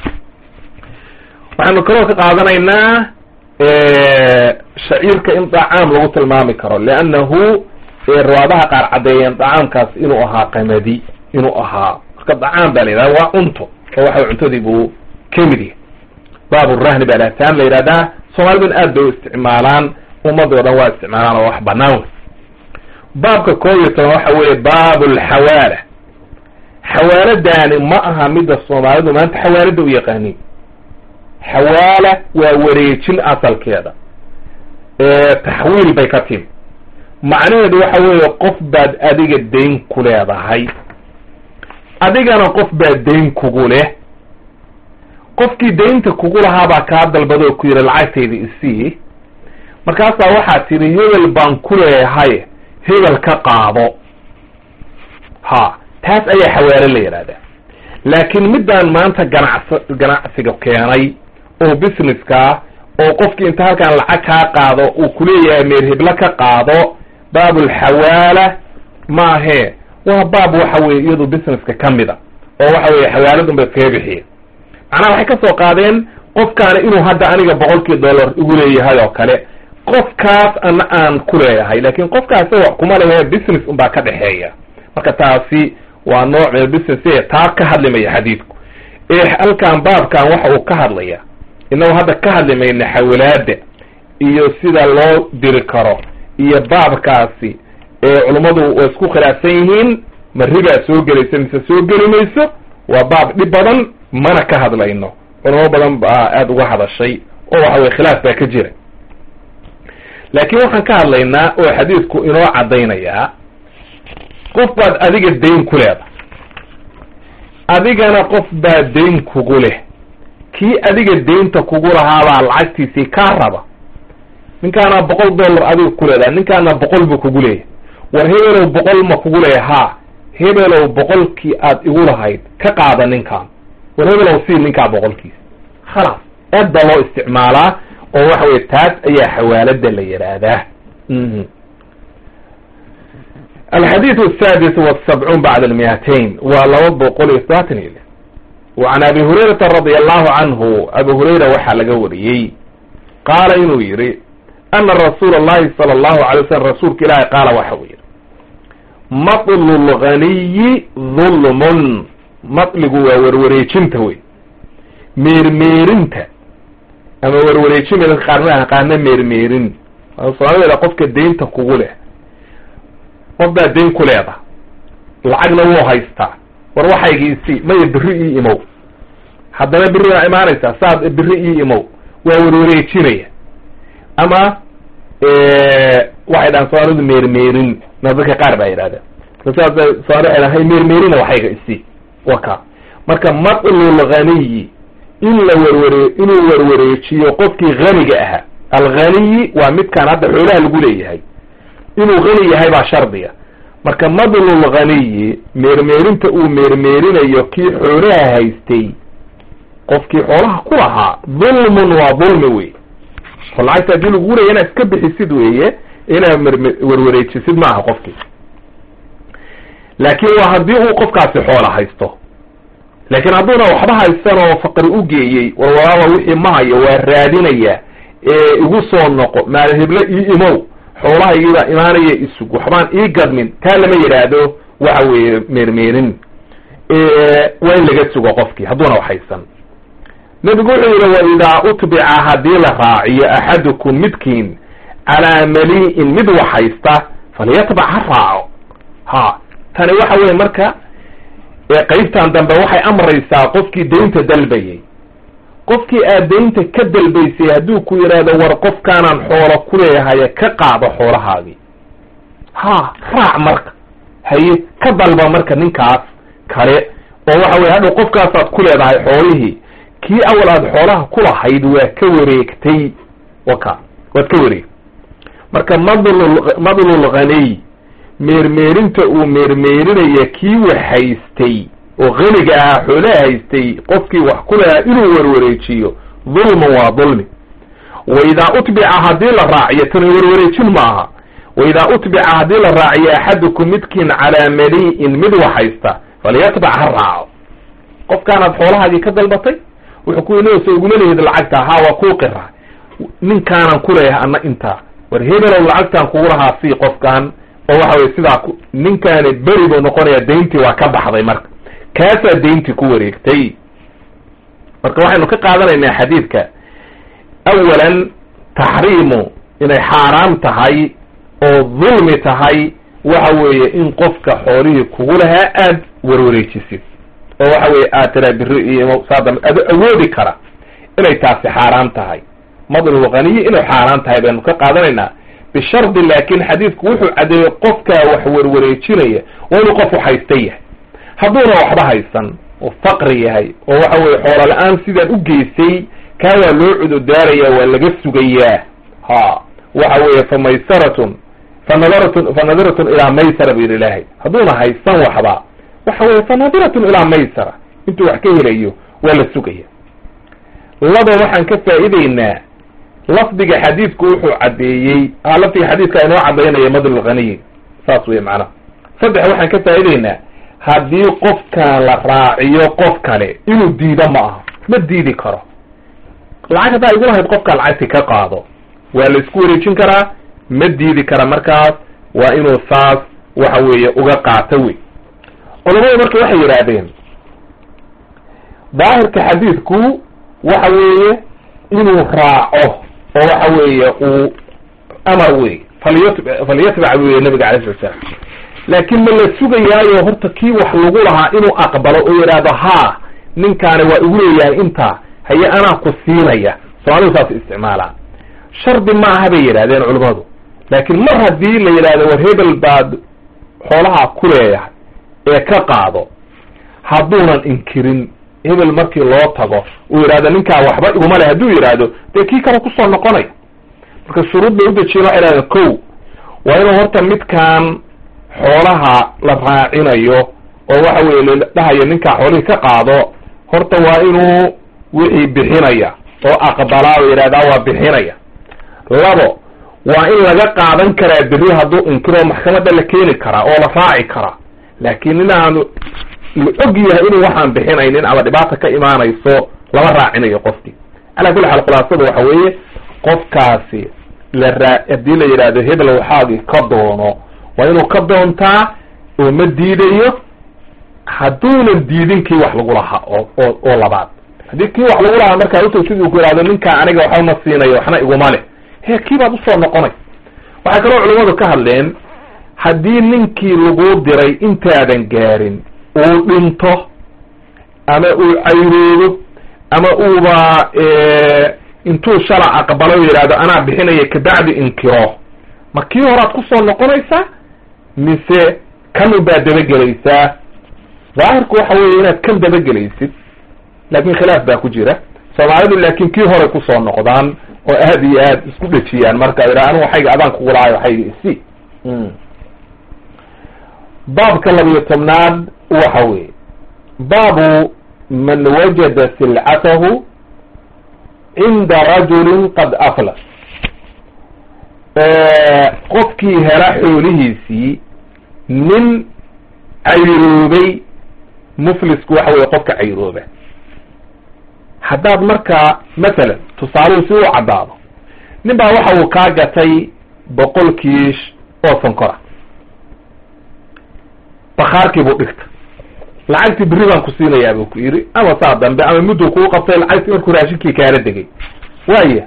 waxaynu kaloo ka qaadanaynaa shaciirka in dacaam lagu tilmaami karo leannahu riwaadaha qaar caddeeyeen dacaamkaas inuu ahaa qamadi inuu ahaa marka dacaam ba la yidhahda waa cunto oo waxa cuntadii buu kamid yahay baaburahni baa lahtaan la yidhahdaa soomaaliduna aad bay u isticmaalaan ummadda o dhan waa isticmaalaan oo wax banaan wey baabka koob iyo toban waxa weeye baabu lxawaala xawaaladaani ma aha midda soomaalidu maanta xawaalada u yaqaanin xawaala waa wareejin asalkeeda taxwiil bay ka timi macnaheedu waxa weeye qof baad adiga dayn ku leedahay adigana qof baa dayn kugu leh qofkii daynta kugu lahaa baa kaa dalbada oo ku yidhi lacagtayda isii markaasaa waxaa tidhi hebel baan ku leeyahay hebel ka qaado ha taas ayaa xawaalo la yidhahdaa laakiin middaan maanta ganacsa ganacsiga keenay oo businesska oo qofkii inta halkaan lacag kaa qaado uu kuleeyahay meer heblo ka qaado baabulxawaala maahee waa baab waxa weye iyadu businesska ka mid a oo waxa weye xawaaladun bay iskaga bixiyeen macnaha waxay ka soo qaadeen qofkaana inuu hadda aniga boqolkii dollar igu leeyahay oo kale qofkaas ana aan ku leeyahay laakin qofkaas wax kuma lehe business unbaa ka dhexeeya marka taasi waa nooc min business e taa ka hadlimaya xadiidku ee halkan baabkan waxa uu ka hadlaya inagu hadda ka hadli mayna xawalaada iyo sida loo diri karo iyo baabkaasi ee culummadu waa isku khilaafsan yihiin ma ribaa soo gelaysa mise soo geli mayso waa baab dhib badan mana ka hadlayno culamo badan baa aada uga hadashay oo waxa weye khilaaf baa ka jira laakiin waxaan ka hadlaynaa oo xadiidku inoo caddaynayaa qof baad adiga dayn ku leedahay adigana qof baa dayn kugu leh kii adiga daynta kugu lahaabaa lacagtiisii kaa raba ninkaana boqol dollar adiga ku leedahay ninkaana boqol buu kugu leeyahay war hebelow boqol ma kugu leeya haa hebelow boqolkii aad igu lahayd ka qaada ninkaan war hebelow sii ninkaa boqolkiisa khalaas aad baa loo isticmaalaa oo waxa weye taas ayaa xawaalada la yidhaahdaa alxadiid asadis wasabcuun bacda almiatain waa laba boqol iyo sabaatan iyo lix wacan abi hurayrata radia allahu canhu abi hurayra waxaa laga wariyey qaala inuu yihi ana rasuula allahi sala allahu alay wasalam rasuulka ilaahi qaala waxa uu yihi matlu lganiyi dulmun matligu waa werwareejinta wey meermeerinta ama werwareejin dadka qaarna qaarna meermeerin soomaalida qofka daynta kugu leh qof baa dayn ku leeda lacagna wuu haystaa war waxaygiisi maya beri ii imow haddana beri waa imaanaysaa saad beri ii imow waa werwareejinaya ama waxay dhahaan soomaalidu meermeerin na dadka qaar baa yidhahda saas soomali waxay dhahan hay meermeerina waxayga isi waka marka matlul ghaniyi in la werware inuu werwareejiyo qofkii haniga ahaa alghaniyi waa midkaan hadda xoolaha lagu leeyahay inuu hani yahay baa shardiga marka madlul ghaniyi meermeerinta uu meermeerinayo kii xoolaha haystay qofkii xoolaha ku lahaa dulmun waa dulmi wey oo lacagta haddii lagu leeya inaad iska bixisid weeye inaad merme werwareejisid maaha qofkii laakiin waa haddii uu qofkaasi xoola haysto laakiin hadduuna waxba haysan oo faqri u geeyey war walaaba wixii ma hayo waa raadinaya ee igu soo noqo maal heblo ii imow xoolahaygiibaa imaanaya isug waxbaan ii gadmin taa lama yidhaahdo waxa weeye meermeerin waa in laga sugo qofkii hadduuna wax haysan nebigu wuxuu yidhi waidaa utbica haddii la raaciyo axadukum midkiin calaa mali'in mid wax haysta falyatbac ha raaco ha tani waxa weye marka qeybtan dambe waxay amraysaa qofkii daynta dalbayay qofkii aad daynta ka dalbaysay hadduu ku yidhaahdo war qofkaanaan xoolo ku leeyahaye ka qaado xoolahaagii ha raac marka haye ka dalba marka ninkaas kale oo waxa weye hadhow qofkaasaad ku leedahay xoolihii kii awal aad xoolaha kulahayd waa ka wareegtay waka waad ka wareegtay marka madlul madlul ghaniy meermeerinta uu meermeerinaya kii wax haystay oo haniga ahaa xoolaha haystay qofkii wax ku lahaa inuu warwareejiyo dulman waa dulmi wa idaa utbica haddii la raaciyo tani warwareejin ma aha wa idaa utbica haddii la raaciyo axadukum midkiin calaa mali'in mid wax haysta falyatbac ha raaco qofkaanaad xoolahaagii ka dalbatay wuxuu ku inoosa uguma lehid lacagta haa waa kuu qira ninkaanan kuleeyahay ana intaa war hebelow lacagtaan kugu lahaa sii qofkan oo waxa weye sidaa ninkaani beri buu noqonaya dayntii waa ka baxday marka kaasaa dayntii ku wareegtay marka waxaynu ka qaadanaynaa xadiidka awalan taxriimu inay xaaraam tahay oo dulmi tahay waxa weeye in qofka xoolihii kugu lahaa aad warwareejisid oo waxa weye aad tiraa biri iyo saadam ado awoodi kara inay taasi xaaraan tahay madlul ghaniyi inay xaaraan tahay baynu ka qaadanaynaa bishardi laakin xadiidku wuxuu caddeeyey qofkaa wax warwareejinaya waa inuu qof haysta yahay hadduuna waxba haysan oo faqri yahay oo waxa weye xoolo la-aan sidaan u geysay kaa waa loo cududaaraya waa laga sugayaa ha waxa weeye fa maysaratun fa nadaratun fa nadiratun ilaa maysara bu yidhi ilaahay hadduuna haysan waxba waxa weye fa nadiratun ilaa maysara intuu wax ka helayo waa la sugaya laba waxaan ka faa'iideynaa lafdiga xadiidku wuxuu caddeeyey ha lafdiga xadiidka inoo caddaynaya madlul ghaniyi saas wey macnaha saddex waxaan ka faa'ideynaa haddii qofkan la raaciyo qof kale inuu diido ma aha ma diidi karo lacag haddaa igu lahayd qofkaa lacagti ka qaado waa la isku wareejin karaa ma diidi kara markaas waa inuu saas waxa weeye uga qaato wey culamadu marka waxay yidhaahdeen daahirka xadiidku waxa weeye inuu raaco oo waxa weeye uu amar wey falyat falyatbac weye nabiga alay slat slam laakin ma la sugayaayo horta kii wax lagu lahaa inuu aqbalo oo yidhaahdo haa ninkaani waa igu leeyahay intaa haye anaa ku siinaya soomaalidu saas isticmaalaa shardi ma aha bay yidhahdeen culimmadu laakin mar haddii la yidhahdo war hebel baad xoolaha ku leeyahay ee ka qaado hadduunan inkirin hebel markii loo tago uu yidhahdo ninkaa waxba iguma leh hadduu yidhaahdo dee kii kale kusoo noqonaya marka shuruud bay udejiyen waxay yidhahdeen ko waa inuu horta midkaan xoolaha la raacinayo oo waxa weye la dhahayo ninkaa xoolihii ka qaado horta waa inuu wixii bixinaya oo aqbalaa oo yidhahdaa waa bixinaya labo waa in laga qaadan karaa berri hadduu inkiro maxkamadda la keeni karaa oo la raaci karaa laakiin inaanu la og yahay inuu waxaan bixinaynin ama dhibaata ka imaanayso lama raacinayo qofkii calaa kulli xaal khulaasada waxa weeye qofkaasi la raa haddii la yidhaahdo hebel waxaagii ka doono waa inuu ka doontaa oo ma diidayo hadduunan diidin kii wax lagu lahaa oo oo oo labaad haddii kii wax lagu lahaa markaa uta siduu ku yidhahdo ninkaa aniga waxba ma siinayo waxna iguma leh he kii baad usoo noqonay waxay kaloo culimmadu ka hadleen haddii ninkii laguu diray intaadan gaarin uu dhinto ama uu cayroodo ama uuba intuu shala aqbalo yidhahdo anaa bixinaya kabacdi inkiro ma kii horaad kusoo noqonaysaa mise kan ubaad dabagelaysaa daahirku waxa weeye inaad kan dabagelaysid laakin khilaaf baa ku jira soomaalidu laakin kii horay kusoo noqdaan oo aad iyo aad isku dhejiyaan marka yidhaha anigu waxayga adaan kugu lahayo waxayga isi baabka labiyo tobnaad waxa weeye baabu man wajada silcatahu cinda rajulin qad aflas qofkii hela xoolihiisii nin cayroobay muflisku waxa weye qofka cayrooba haddaad markaa masalan tusaaluhu si u caddaado nin baa waxa uu kaa gatay boqol kiish oo sonkora bakaarkii buu dhigta lacagtii berri baan ku siinayaa buu ku yidhi ama saa dambe ama mudduu kuu qabtay lacagtii markuu raashinkii kaala degay waaya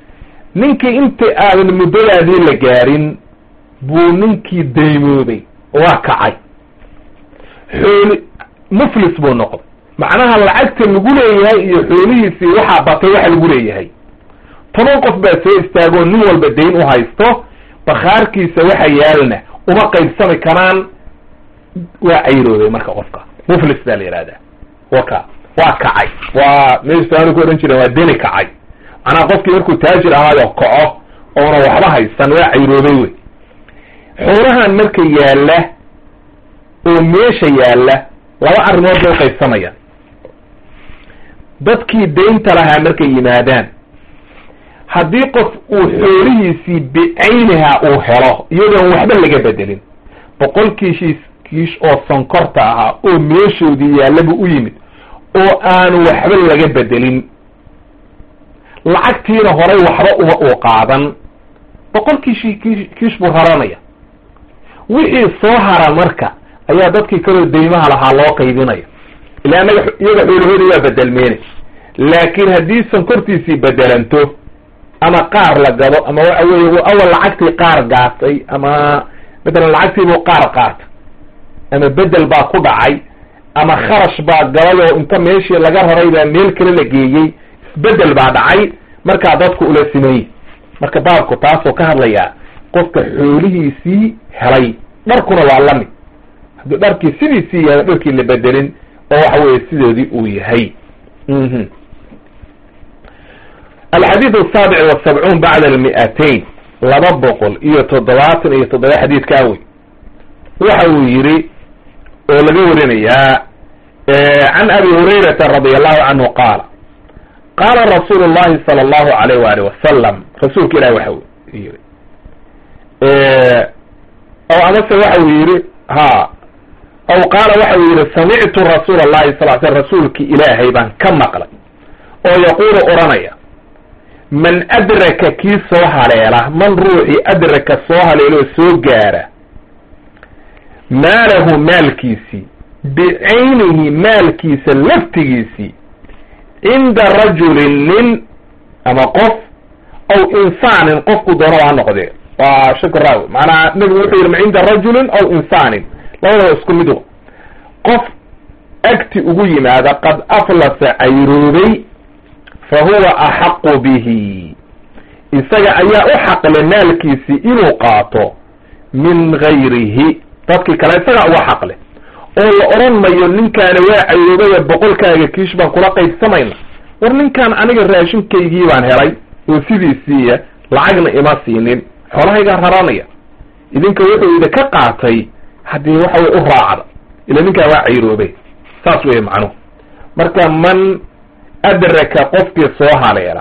ninkii inta aadan muddadaadii la gaarin buu ninkii daymoobay waa kacay xooli muflis buu noqday macnaha lacagta lagu leeyahay iyo xoolihiisii waxaa batay waxa lagu leeyahay toban qof baa soo istaagoo nin walba dayn u haysto bakhaarkiisa waxa yaalna uma qaybsami karaan waa cayroobay marka qofka muflis baa la yihahdaa waka waa kacay waa meeshaanu ku odhan jireen waa deni kacay macnaha qofkii markuu taajir ahaayo kaco oona waxba haysan waa cayroobay wey xoolahan marka yaalla oo meesha yaalla laba arrimood bay uqaybsamayaan dadkii daynta lahaa markay yimaadaan haddii qof uu xoolihiisii bicayniha uu helo iyadoon waxba laga bedelin boqol kiishiis kiish oo sonkorta ahaa oo meeshoodii yaallaba u yimid oo aanu waxba laga bedelin lacagtiina horay waxba uma uu qaadan boqol kiishi ki kiish buu raranaya wixii soo hara marka ayaa dadkii kaloo daymaha lahaa loo qaybinaya ila annaga iyaga xoolahoodii waa bedelmeene laakiin haddii sonkortiisii bedelanto ama qaar la gado ama waxa weeye awal lacagtii qaar gaatay ama matalan lacagtiibuu qaar qaatay ama bedel baa ku dhacay ama kharash baa galay oo inta meeshii laga raray baa meel kale la geeyey isbedel baa dhacay markaa dadku ula simeeyey marka baabku taasoo ka hadlayaa qofka xoolihiisii helay dharkuna waa lamid haddii dharkii sidiisii yahay dharkii la bedelin oo waxa weeye sidoodii uu yahay alxadiid asaabic wasabcuun bacda almi'atayn laba boqol iyo toddobaatan iyo toddoba xadiidka awey waxa uu yidhi oo laga warinayaa can abi hurayrata radi allahu canhu qaala qaala rasuulu llahi sala allahu alayh waali wasalam rasuulka ilahi waxa yidhi aw amase waxa uu yidhi ha aw qaala waxa uu yidhi samictu rasuula allahi sal l sl rasuulki ilaahay baan ka maqlay oo yaquulu odhanaya man adraka kii soo haleela man ruuxii adraka soo haleeloo soo gaara maalahu maalkiisii bicaynihi maalkiisa laftigiisii cinda rajulin nin ama qof aw insaanin qofku doonaba ha noqdee waa shak raawi maanaa nebigu wuxuu yidhi ma cinda rajulin aw insaanin labadaba isku mid wa qof agti ugu yimaada qad aflasa cayroobay fa huwa axaqu bihi isaga ayaa u xaqle maalkiisii inuu qaato min gayrihi dadkii kale isagaa uga xaqle oo la odhan mayo ninkaani waa cayroobaya boqolkaaga kiish baan kula qaybsamayna war ninkaan aniga raashinkaygii baan helay oo sidiisiiya lacagna ima siinin xoolahaygaa raranaya idinka wuxuu idin ka qaatay haddii waxa wey u raacda ila ninkaan waa cayroobay saas weeye macnuhu marka man adraka qofkii soo haleela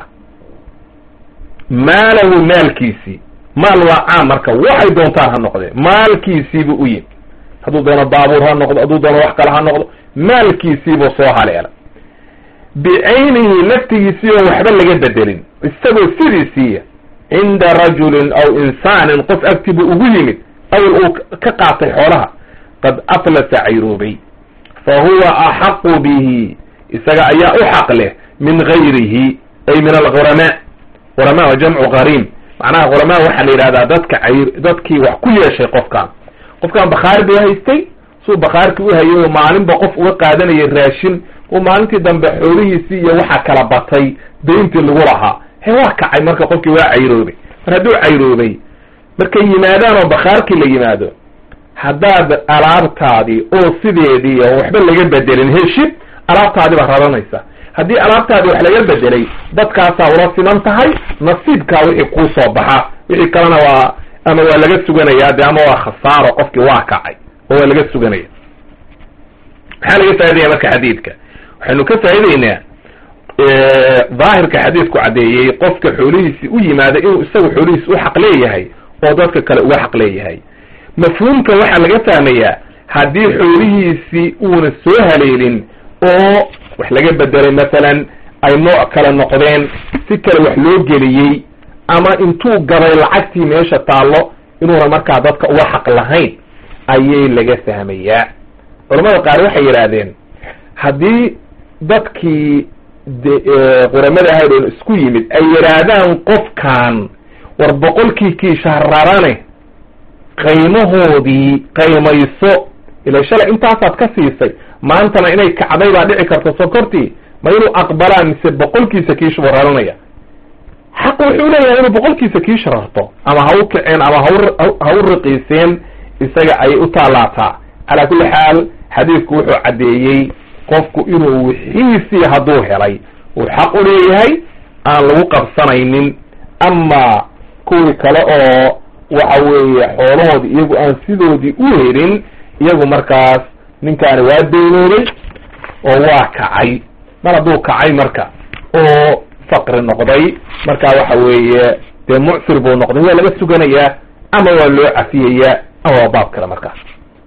maalahu maalkiisii maal waa caam marka waxay doontaan ha noqdee maalkiisiibuu u yimi hadduu doono baabuur ha noqdo hadduu doono wax kale ha noqdo maalkiisiibuu soo haleela bicaynihi laftigiisii oo waxba laga bedelin isagoo sidiisiiya cinda rajulin aw insaanin qof agti buu ugu yimid awal uu ka qaatay xoolaha qad aflasa cayroobay fa huwa axaqu bihi isaga ayaa u xaq leh min gayrihi ay min alghuramaa ghuramaa waa jamcu gharim macnaha ghuramaa waxaa la yidhahdaa dadka cayr dadkii wax ku yeeshay qofkan qofkan bakhaari bay haystay suu bakhaarkii u hayay oo maalinba qof uga qaadanayay raashin uu maalintii dambe xoolihiisii iyo waxa kala batay dayntii lagu lahaa he waa kacay marka qofkii waa cayroobay mar hadduu cayroobay markay yimaadaan oo bakhaarkii la yimaado haddaad alaabtaadii oo sideedii oo waxba laga bedelin heshid alaabtaadii baad raranaysa haddii alaabtaadii wax laga bedelay dadkaasaa ula siman tahay nasiibkaa wixii kuu soo baxa wixii kalena waa ama waa laga suganayaa de ama waa khasaaro qofkii waa kacay oo waa laga suganaya maxaa laga faa'idaya marka xadiidka waxaynu ka faa'ideynaa daahirka xadiidku caddeeyey qofka xoolihiisii u yimaada inuu isagu xoolihiisi u xaq leeyahay oo dadka kale uga xaq leeyahay mafhuumka waxaa laga fahmayaa haddii xoolihiisii uuna soo haleelin oo wax laga bedelay masalan ay nooc kale noqdeen si kale wax loo geliyey ama intuu gaday lacagtii meesha taallo inuuna markaa dadka uga xaq lahayn ayay laga fahmayaa culamada qaar waxay yidhaahdeen haddii dadkii quramada ahayd oon isku yimid ay yidhaahdaan qofkan war boqolkii kiisha rarane qaymahoodii qaymayso ila shalay intaasaad ka siisay maantana inay kacday baa dhici karta sokortii ma inuu aqbalaa mise boqolkiisa kiish buu raranaya xaq wuxuu leeyahay inuu boqolkiisa kiish rarto ama ha u kaceen ama hau ha u riqiiseen isaga ayay u taalaataa calaa kulli xaal xadiidku wuxuu caddeeyey qofku inuu wixiisii hadduu helay uu xaq u leeyahay aan lagu qabsanaynin ama kuwii kale oo waxa weeye xoolahoodii iyagu aan sidoodii u helin iyagu markaas ninkaani waa daynooday oo waa kacay mar hadduu kacay marka oo faqri noqday marka waxa weeye dee mucsir buu noqday waa laga suganayaa ama waa loo cafiyayaa ama waa baab kale markaas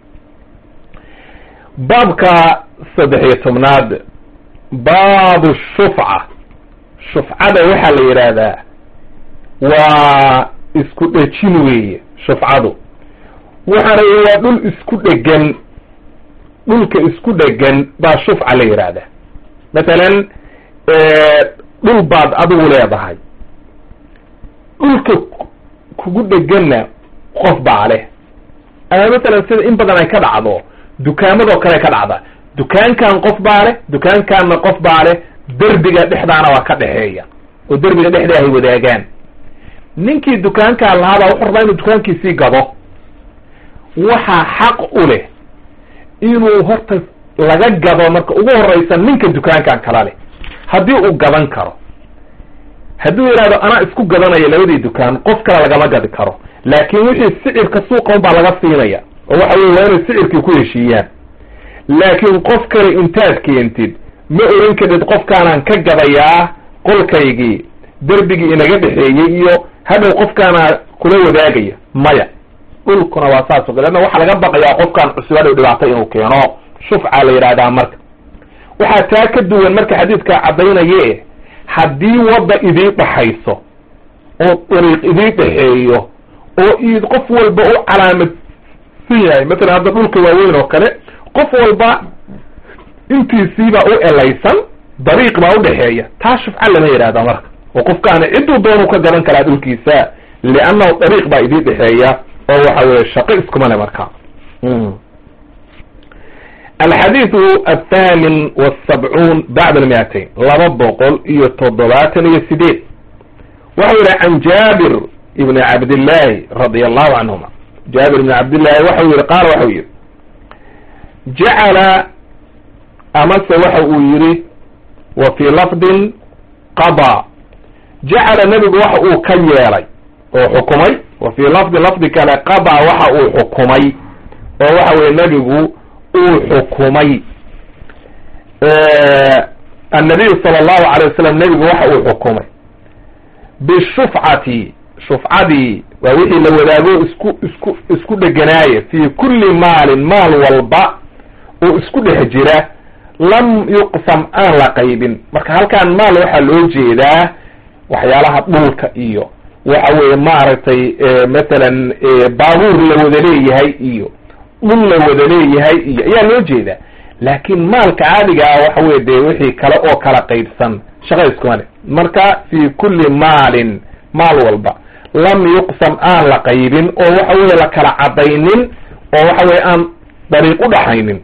baabka saddex iyo tobnaad baabu shufca shufcada waxaa la yidhaahdaa waa isku dhejin weeye shufcadu waxaana waa dhul isku dhegan dhulka isku dhegan baa shufca la yidhaahdaa mathalan dhul baad adigu leedahay dhulka kugu dheganna qof baa leh ama mathalan sida in badan ay ka dhacdo dukaamadoo kale ka dhacda dukaankan qof baa leh dukaankanna qof baa leh derbiga dhexdaana waa ka dhexeeya oo derbiga dhexda ay wadaagaan ninkii dukaankaan lahaabaa wuxuu rabaa inuu dukaankiisii gado waxaa xaq u leh inuu horta laga gado marka ugu horeysa ninka dukaankan kala leh haddii uu gadan karo hadduu yidhahdo anaa isku gadanaya labadii dukaan qof kale lagama gadi karo laakin wixii sicirka suuqan baa laga siinaya oo waxa weye waa inay sicirkii ku heshiiyaan laakiin qof kale intaad keentid ma oran kadid qofkaanaan ka gadayaa qolkaygii derbigii inaga dhexeeyey iyo hadhow qofkaana kula wadaagaya maya dhulkuna waa saas o kale leanna waxaa laga baqayaa qofkaan cusub hadhow dhibaato inuu keeno shufca la yidhahdaa marka waxaa taa ka duwan marka xadiidkaa caddaynaye haddii wadda idii dhaxayso oo dariiq idii dhexeeyo oo id qof walba u calaamadsan yahay matalan hadda dhulka waaweyn oo kale qof walba intiisiibaa u elaysan dariiq baa udhexeeya taa shufca lama yidhahda marka oo qofkaana cidduu doonuu ka gadan karaa dhulkiisa liannahu dariiq baa idii dhexeeya oo waxa weye shaqo iskuma le marka alxadiidu athamin wasabcuun bacda almiatain laba boqol iyo toddobaatan iyo sideed waxau yihi can jaabir ibni cabdillahi radi allahu canhuma jaabir ibni cabdillahi waxau yihi qaala waxau yihi jacala amase waxa uu yihi wa fii lafdin qada jacala nebigu waxa uu ka yeelay oo xukumay wa fii lafdin lafdi kale qada waxa uu xukumay oo waxa weye nebigu uu xukumay annabiyu sala allahu alay wasalam nebigu waxa uu xukumay bishufcati shufcadii waa wixii la wadaago isku isku isku dheganaaye fii kulli maalin maal walba oo isku dhex jira lam yuqsam aan la qaybin marka halkaan maal waxaa loo jeedaa waxyaalaha dhulka iyo waxa weeye maaragtay mathalan baabuur la wada leeyahay iyo dhul la wada leeyahay iyo ayaa loo jeedaa laakiin maalka caadiga ah waxa weye dee wixii kale oo kala qaybsan shaqa iskuma le marka fii kulli maalin maal walba lam yuqsam aan la qaybin oo waxa weye la kala cadaynin oo waxa weye aan dariiq u dhaxaynin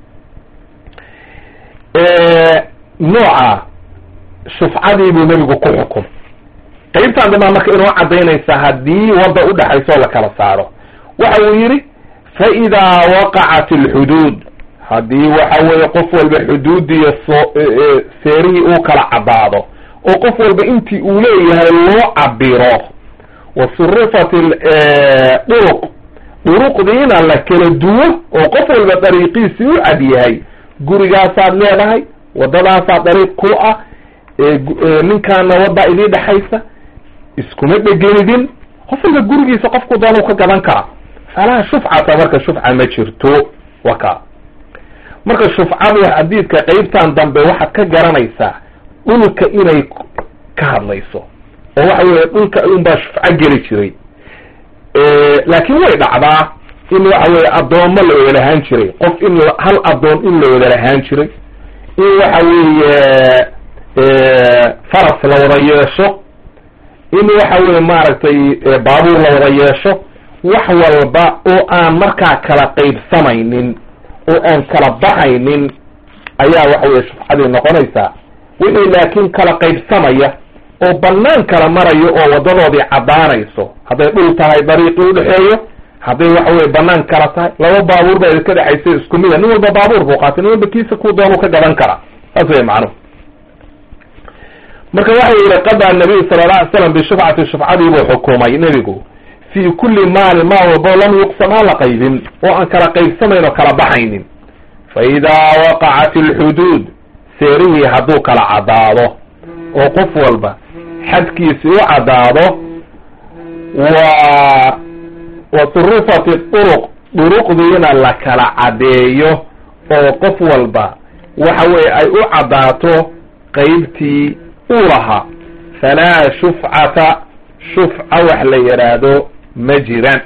nooca shufcadii buu nebigu ku xukum qaybtaan dambaa marka inoo cadaynaysa haddii wadda udhaxayso oo la kala saaro waxa uu yidhi fa idaa waqacat alxuduud haddii waxa weeye qof walba xuduudiyo soo seerihii uu kala caddaado oo qof walba intii uu leeyahay loo cabiro wa surifat duruq duruqdiina la kala duwo oo qof walba dariiqiisii u cad yahay gurigaasaad leedahay waddadaasaa dariiq ku ah ninkaana waddaa idii dhexaysa iskuma dhegenidin qof walba gurigiisa qofku doonuu ka gadan karaa falaa shufcata marka shufca ma jirto waka marka shufcadu xadiidka qeybtan dambe waxaad ka garanaysaa dhulka inay ka hadlayso oo waxa weeye dhulka unbaa shufco geli jiray laakiin way dhacdaa in waxa weeye addoommo la wada lahaan jiray qof in hal addoon in la wada lahaan jiray in waxa weeye faras la wada yeesho in waxa weye maaragtay baabuur la wada yeesho wax walba oo aan markaa kala qaybsamaynin oo aan kala baxaynin ayaa waxa weye shufcadii noqonaysaa wixii laakiin kala qaybsamaya oo banaan kala marayo oo wadadoodii caddaanayso hadday dhul tahay dariiqii udhexeeyo hadday waxa weye banaan kala tahay laba baabuur baa idinka dhexaysa isku mida nin walba baabuur buu qaatay nin walba kiisa ku doonuu ka gadan karaa saas wey macnuhu marka waxa yihi qadaa nabiyu sala alla alay slam bishufcati shufcadii buu xukumay nebigu fii kulli maalin maal walbo lam yuqsam aan la qaybin oo aan kala qaybsamayn oo kala baxaynin fa idaa waqacat alxuduud seerihii hadduu kala caddaado oo qof walba xadkiisi u caddaado wa wa surufat duruq duruqdiina la kala caddeeyo oo qof walba waxa weye ay u caddaato qeybtii uu lahaa falaa shufcata shufca wax la yidhaahdo ma jiraan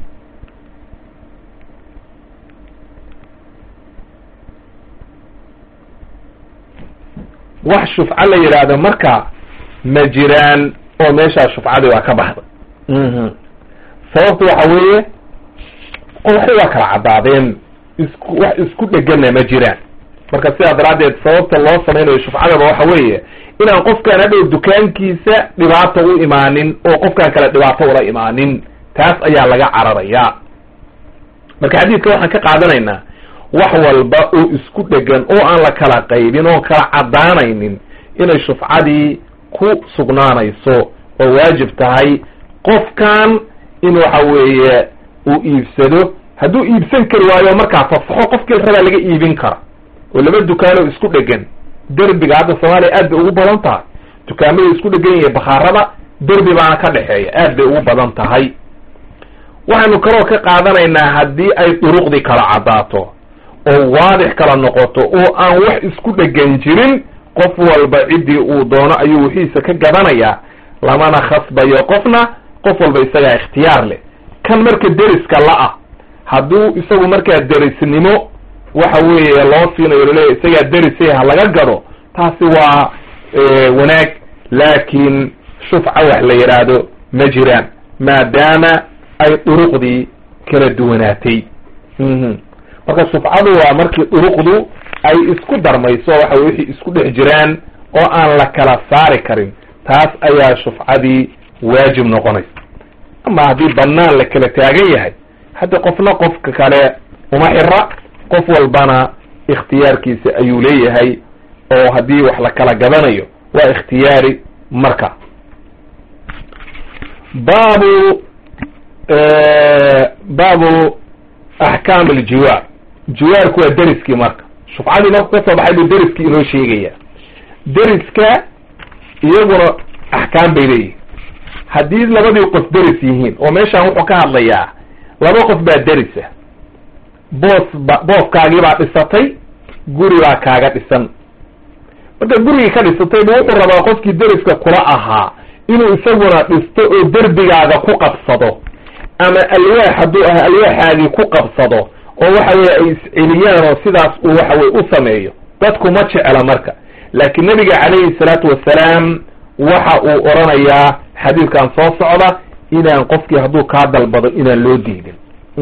wax shufco la yidhaahdo marka ma jiraan oo meeshaa shufcadii waa ka baxday sababtu waxa weeye waxay waa kala caddaadeen isku wax isku dhegana ma jiraan marka sidaa daraaddeed sababta loo samaynayo shufcadaba waxa weeye inaan qofkaan hadhow dukaankiisa dhibaato u imaanin oo qofkaan kale dhibaato ula imaanin taas ayaa laga cararayaa marka xadiidka waxaan ka qaadanaynaa wax walba oo isku dhegan oo aan la kala qaybin oon kala caddaanaynin inay shufcadii ku sugnaanayso oo waajib tahay qofkan in waxa weeye uu iibsado hadduu iibsan kari waayo markaa fasaxo qofkii rabaa laga iibin kara oo laba dukaanoo isku dhegan derbiga hadda soomaaliya aad bay ugu badan tahay dukaamada isku dhegan yahay bakhaarada derbi baana ka dhexeeya aad bay ugu badan tahay waxaynu kaloo ka qaadanaynaa haddii ay duruqdii kala caddaato oo waadix kala noqoto oo aan wax isku dhegan jirin qof walba ciddii uu doono ayuu wixiisa ka gadanayaa lamana khasbayo qofna qof walba isagaa ikhtiyaar leh kan marka deriska la-ah hadduu isagu markaa derisnimo waxa weeye loo siinayo laleeya isagaa derisay ha laga gado taasi waa wanaag laakiin shufca wax la yidhaahdo ma jiraan maadaama ay duruqdii kala duwanaatay marka shufcadu waa markii duruqdu ay isku darmayso waxa wixii isku dhex jiraan oo aan la kala saari karin taas ayaa shufcadii waajib noqonaysa ama haddii banaan la kala taagan yahay haddi qofna qofka kale uma xira qof walbana ikhtiyaarkiisa ayuu leeyahay oo haddii wax la kala gadanayo waa ikhtiyaari marka baabu baabu axkaam aljiwaar jiwaarku waa deriskii marka shufcadii marku ka soo baxay buu deriskii inoo sheegaya deriska iyaguna axkaam bay leeyihin haddii labadii qof deris yihiin oo meeshaan wuxuu ka hadlayaa laba qof baa derisa boos ba booskaagii baa dhisatay guri baa kaaga dhisan marka gurigii ka dhisatay bu wuxuu rabaa qofkii deriska kula ahaa inuu isaguna dhisto oo derbigaaga ku qabsado ama alwaax hadduu ah alwaaxaagii ku qabsado oo waxa weye ay isceliyaan oo sidaas uu waxa weye u sameeyo dadku ma jecla marka laakiin nabiga calayhi salaatu wasalaam waxa uu oranayaa xadiidkan soo socda inaan qofkii hadduu kaa dalbado inaan loo diidin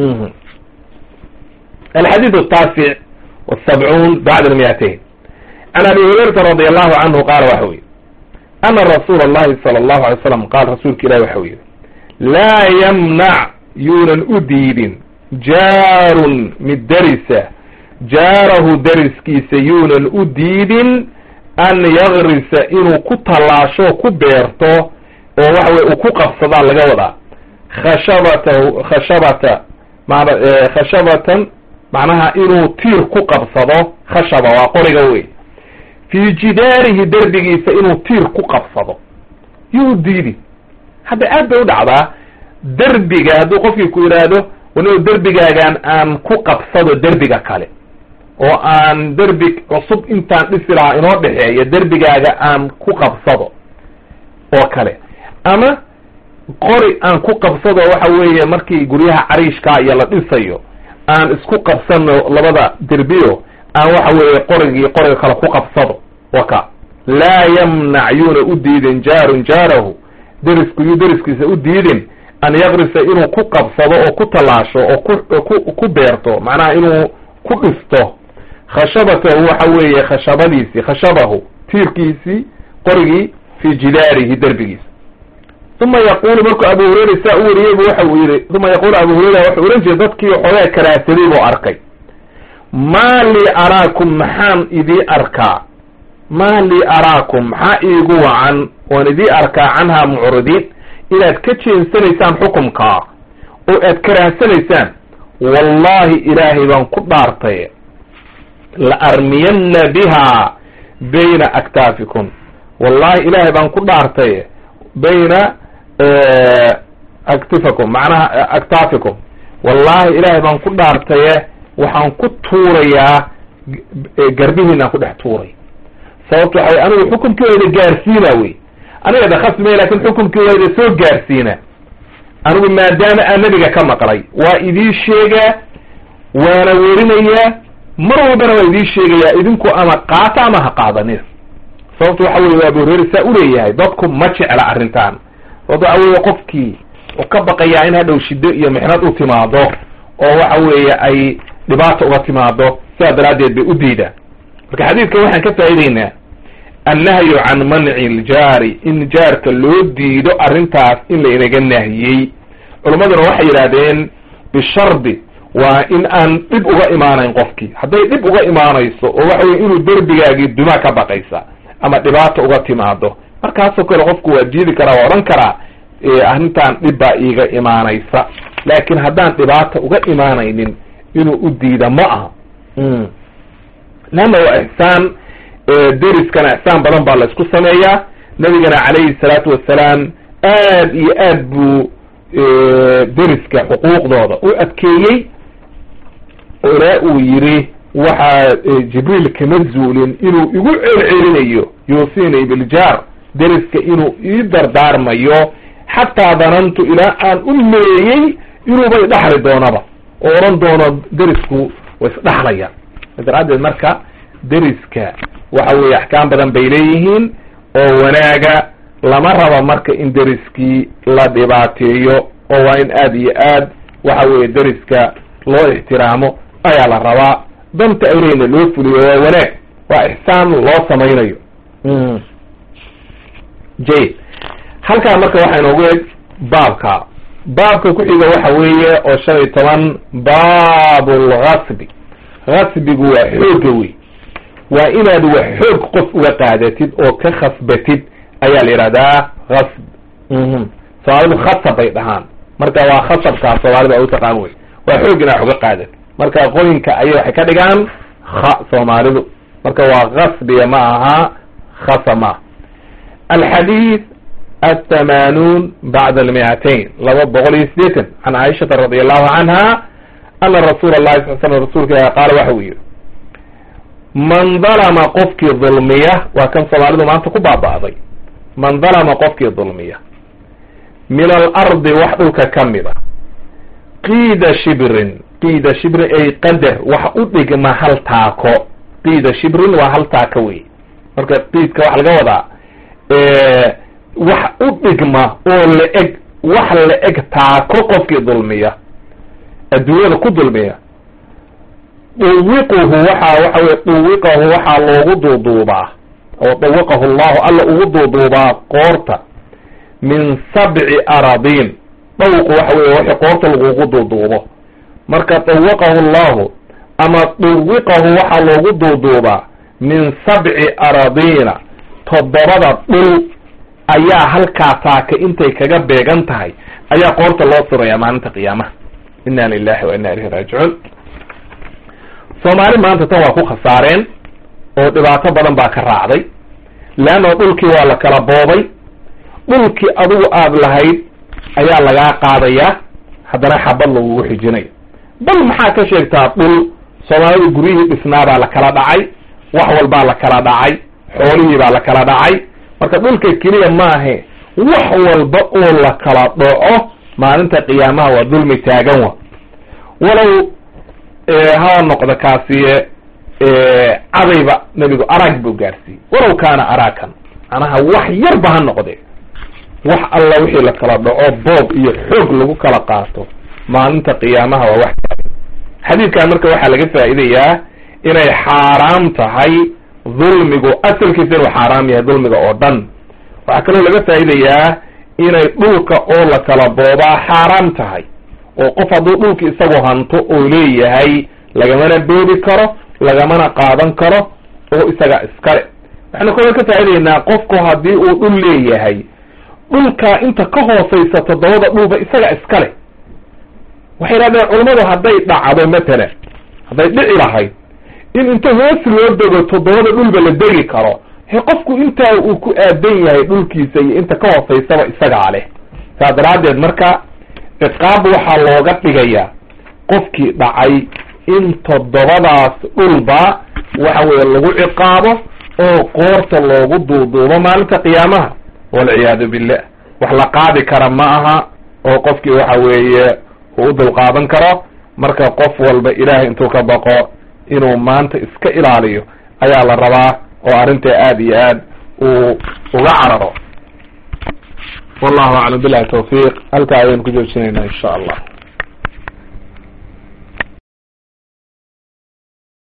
alxadiid ataasic wasabcuun bacda almiatain can abi hurayrata radi allahu canhu qaala waxa u yihi ana rasuula allahi sala allahu alay slam qaal rasuulka ilahi waxa u yihi laa yamnac yuunan u diidin jaarun mid derisa jaarahu deriskiisa yuunan u diidin an yagrisa inuu ku tallaasho ku beerto oo waxa weye uu ku qabsadaa laga wadaa khashabatahu khashabata man khashabatan macnaha inuu tiir ku qabsado khashaba waa qoriga wey fii jidaarihi derbigiisa inuu tiir ku qabsado yuu diidi hadda aad bay u dhacdaa derbiga hadduu qofkii ku yidhaahdo waniu derbigaagan aan ku qabsado derbiga kale oo aan derbi cusub intaan dhisi lahaa inoo dhexeeya derbigaaga aan ku qabsado oo kale ama qori aan ku qabsado waxa weeye markii guryaha cariishkaa iyo la dhisayo aan isku qabsano labada derbiyo aan waxa weeye qorigii qoriga kale ku qabsado waka laa yamnac yuuna u diidin jaarun jaarahu derisku yuu deriskiisa u diidin an yakrisa inuu ku qabsado oo ku tallaasho oo ku ku beerto macnaha inuu ku dhisto khashabatahu waxa weeye khashabadiisii khashabahu tiirkiisii qorigii fi jidaarihi derbigiisa uma yaqulu markuu abu hurayra saa u wariyeybu waxa uu yihi uma yaqulu abu hurayra wuxuu ohan jiray dadkii xoogaa karaasaday buu arkay maa lii araakum maxaan idii arkaa maa lii araakum maxaa iigu wacan oon idii arkaa canhaa mucridiin inaad ka jeensanaysaan xukumkaa oo aad karaahsanaysaan wallahi ilaahay baan ku dhaartay la armiyanna biha bayna aktaafikum wallahi ilaahay baan ku dhaartay bayna aktifakum macnaha aktaafikum wallahi ilaahay baan ku dhaartaye waxaan ku tuurayaa garbihiinaan ku dhex tuuray sababto waxaway anigu xukumkii wayda gaarsiina wey aniga dakhasmay lakin xukumkii wayda soo gaarsiina anigu maadaama aan nebiga ka maqlay waa idii sheegaa waana werinayaa mar walbana waa idii sheegayaa idinku ama qaata ama ha qaadanina sababto waxa weye abu hureyre saa uleeyahay dadku ma jecla arrintan sababto waxa weye qofkii u ka baqayaa in hadhow shiddo iyo mixnad u timaado oo waxa weeye ay dhibaata uga timaado sidaa daraaddeed bay u diidaan marka xadiidka waxaan ka faa'ideynaa annahyu can manci ljaari in jaarka loo diido arrintaas in la inaga nahiyey culammaduna waxay yidhahdeen bishardi waa in aan dhib uga imaanayn qofkii hadday dhib uga imaanayso oo waxa weye inuu derbigaagii duma ka baqaysa ama dhibaata uga timaado markaasoo kale qofku waa diidi karaa waa odhan karaa arrintan dhib baa iiga imaanaysa laakiin haddaan dhibaata uga imaanaynin inuu u diida ma aha leanna waa ixsaan deriskana ixsaan badan baa la isku sameeyaa nabigana calayhi salaatu wassalaam aad iyo aad buu deriska xuquuqdooda u adkeeyey oo ilaa uu yidhi waxaa jibriil kama zuulin inuu igu celcelinayo yuusinii biljaar deriska inuu ii dardaarmayo xataa danantu ilaa aan u meeyey inuubay dhaxli doonaba oo odhan doono derisku way isdhaxlayaan daraaddeed marka deriska waxa weeye axkaam badan bay leeyihiin oo wanaaga lama raba marka in deriskii la dhibaateeyo oo waa in aad iyo aad waxa weeye deriska loo ixtiraamo ayaa la rabaa danta ay leyna loo fuliyo waa wanaag waa ixsaan loo samaynayo jayid halkaa marka waxaa inoogu eg baabka baabka ku xiga waxa weeye oo shan iyo toban baabu lgasbi gasbigu waa xoogga wey waa inaad wax xoog qof uga qaadatid oo ka khasbatid ayaa la yidhahdaa gasb soomaalidu khasab bay dhahaan marka waa khasabkaa soomaalida u taqaan wey waa xoog inaad uga qaadatid marka qoyinka ayay waxay ka dhigaan kha soomaalidu marka waa gasbiya ma aha khasa maaha alxadiid الثمانون بعد المئتين لaba بqل iyo sideetan عن عائشhaةa رضي الله عنها أن رsuل الlahi صل sلم rasulka qaal waxa uu yihi man ظلمa qofkii ظulmiya waa kan soomaalidu maanta ku baaba'day man ظلمa qofkii ظulmiya min الأرضi wax dhulka kamid a قيda shibrin قيda shibrin ay qadr wax u dhigma hal taako قيda shibrin waa hal taako wey marka qiidka waxa laga wadaa wax u dhigma oo la-eg wax la-eg taako qofkii dulmiya adduunyada ku dulmiya duwiquhu waxaa waxa weye duwiqahu waxaa loogu duuduubaa oo dawiqahu llahu alla ugu duuduubaa qoorta min sabci aradiin dhawqu waxa weye wixii qoorta lagugu duuduubo marka dawiqahu llahu ama duwiqahu waxaa loogu duuduubaa min sabci aradiina toddobada dhul ayaa halkaa taaka intay kaga beegan tahay ayaa qoorta loo surayaa maalinta qiyaamaha inna lilahi wa inna ilayhi raajicuun soomaali maanta tan waa ku khasaareen oo dhibaato badan baa ka raacday leanna dhulkii waa la kala boobay dhulkii adigu aada lahayd ayaa lagaa qaadayaa haddana xabad lagugu xijinayo bal maxaa ka sheegtaa dhul soomaalidu guryihii dhisnaabaa la kala dhacay wax walbaa la kala dhacay xoolihii baa la kala dhacay marka dhulka keliya maahe wax walba oo la kala dhaco maalinta qiyaamaha waa dulmi taagan wa walow ha noqdo kaasiye cadayba nebigu arag buu gaarsiiyey walow kaana araakan macnaha wax yarba ha noqde wax alla wixii la kala dhaco boob iyo xoog lagu kala qaato maalinta qiyaamaha waa wax xadiidkan marka waxaa laga faa'iidayaa inay xaaraam tahay dulmigu asalkiisa inuu xaaraam yahay dulmiga oo dhan waxaa kaloo laga faa'iidayaa inay dhulka oo la kala boobaa xaaraam tahay oo qof hadduu dhulka isagoo hanto oo leeyahay lagamana boobi karo lagamana qaadan karo oo isaga iskale waxaynu kaloo ka faa'idaynaa qofku haddii uu dhul leeyahay dhulkaa inta ka hooseysa toddobada dhulba isaga iskale waxay yidhahdeen culammadu hadday dhacdo matalan hadday dhici lahayd in inta hoos loo dego toddobada dhulba la degi karo he qofku intaa uu ku aadan yahay dhulkiisa iyo inta ka hooseysaba isagaa leh saas daraaddeed marka ciqaab waxaa looga dhigayaa qofkii dhacay in toddobadaas dhulba waxa weeye lagu ciqaabo oo qoorta loogu duuduubo maalinta qiyaamaha walciyaadu billah wax la qaadi kara ma aha oo qofkii waxa weeye uu u dulqaadan karo marka qof walba ilaahay intuu ka baqo inuu maanta iska ilaaliyo ayaa la rabaa oo arrintaa aada iyo aad uu uga cararo wallahu aclam billahi tawfiiq halkaa ayaynu ku joojinaynaa insha allah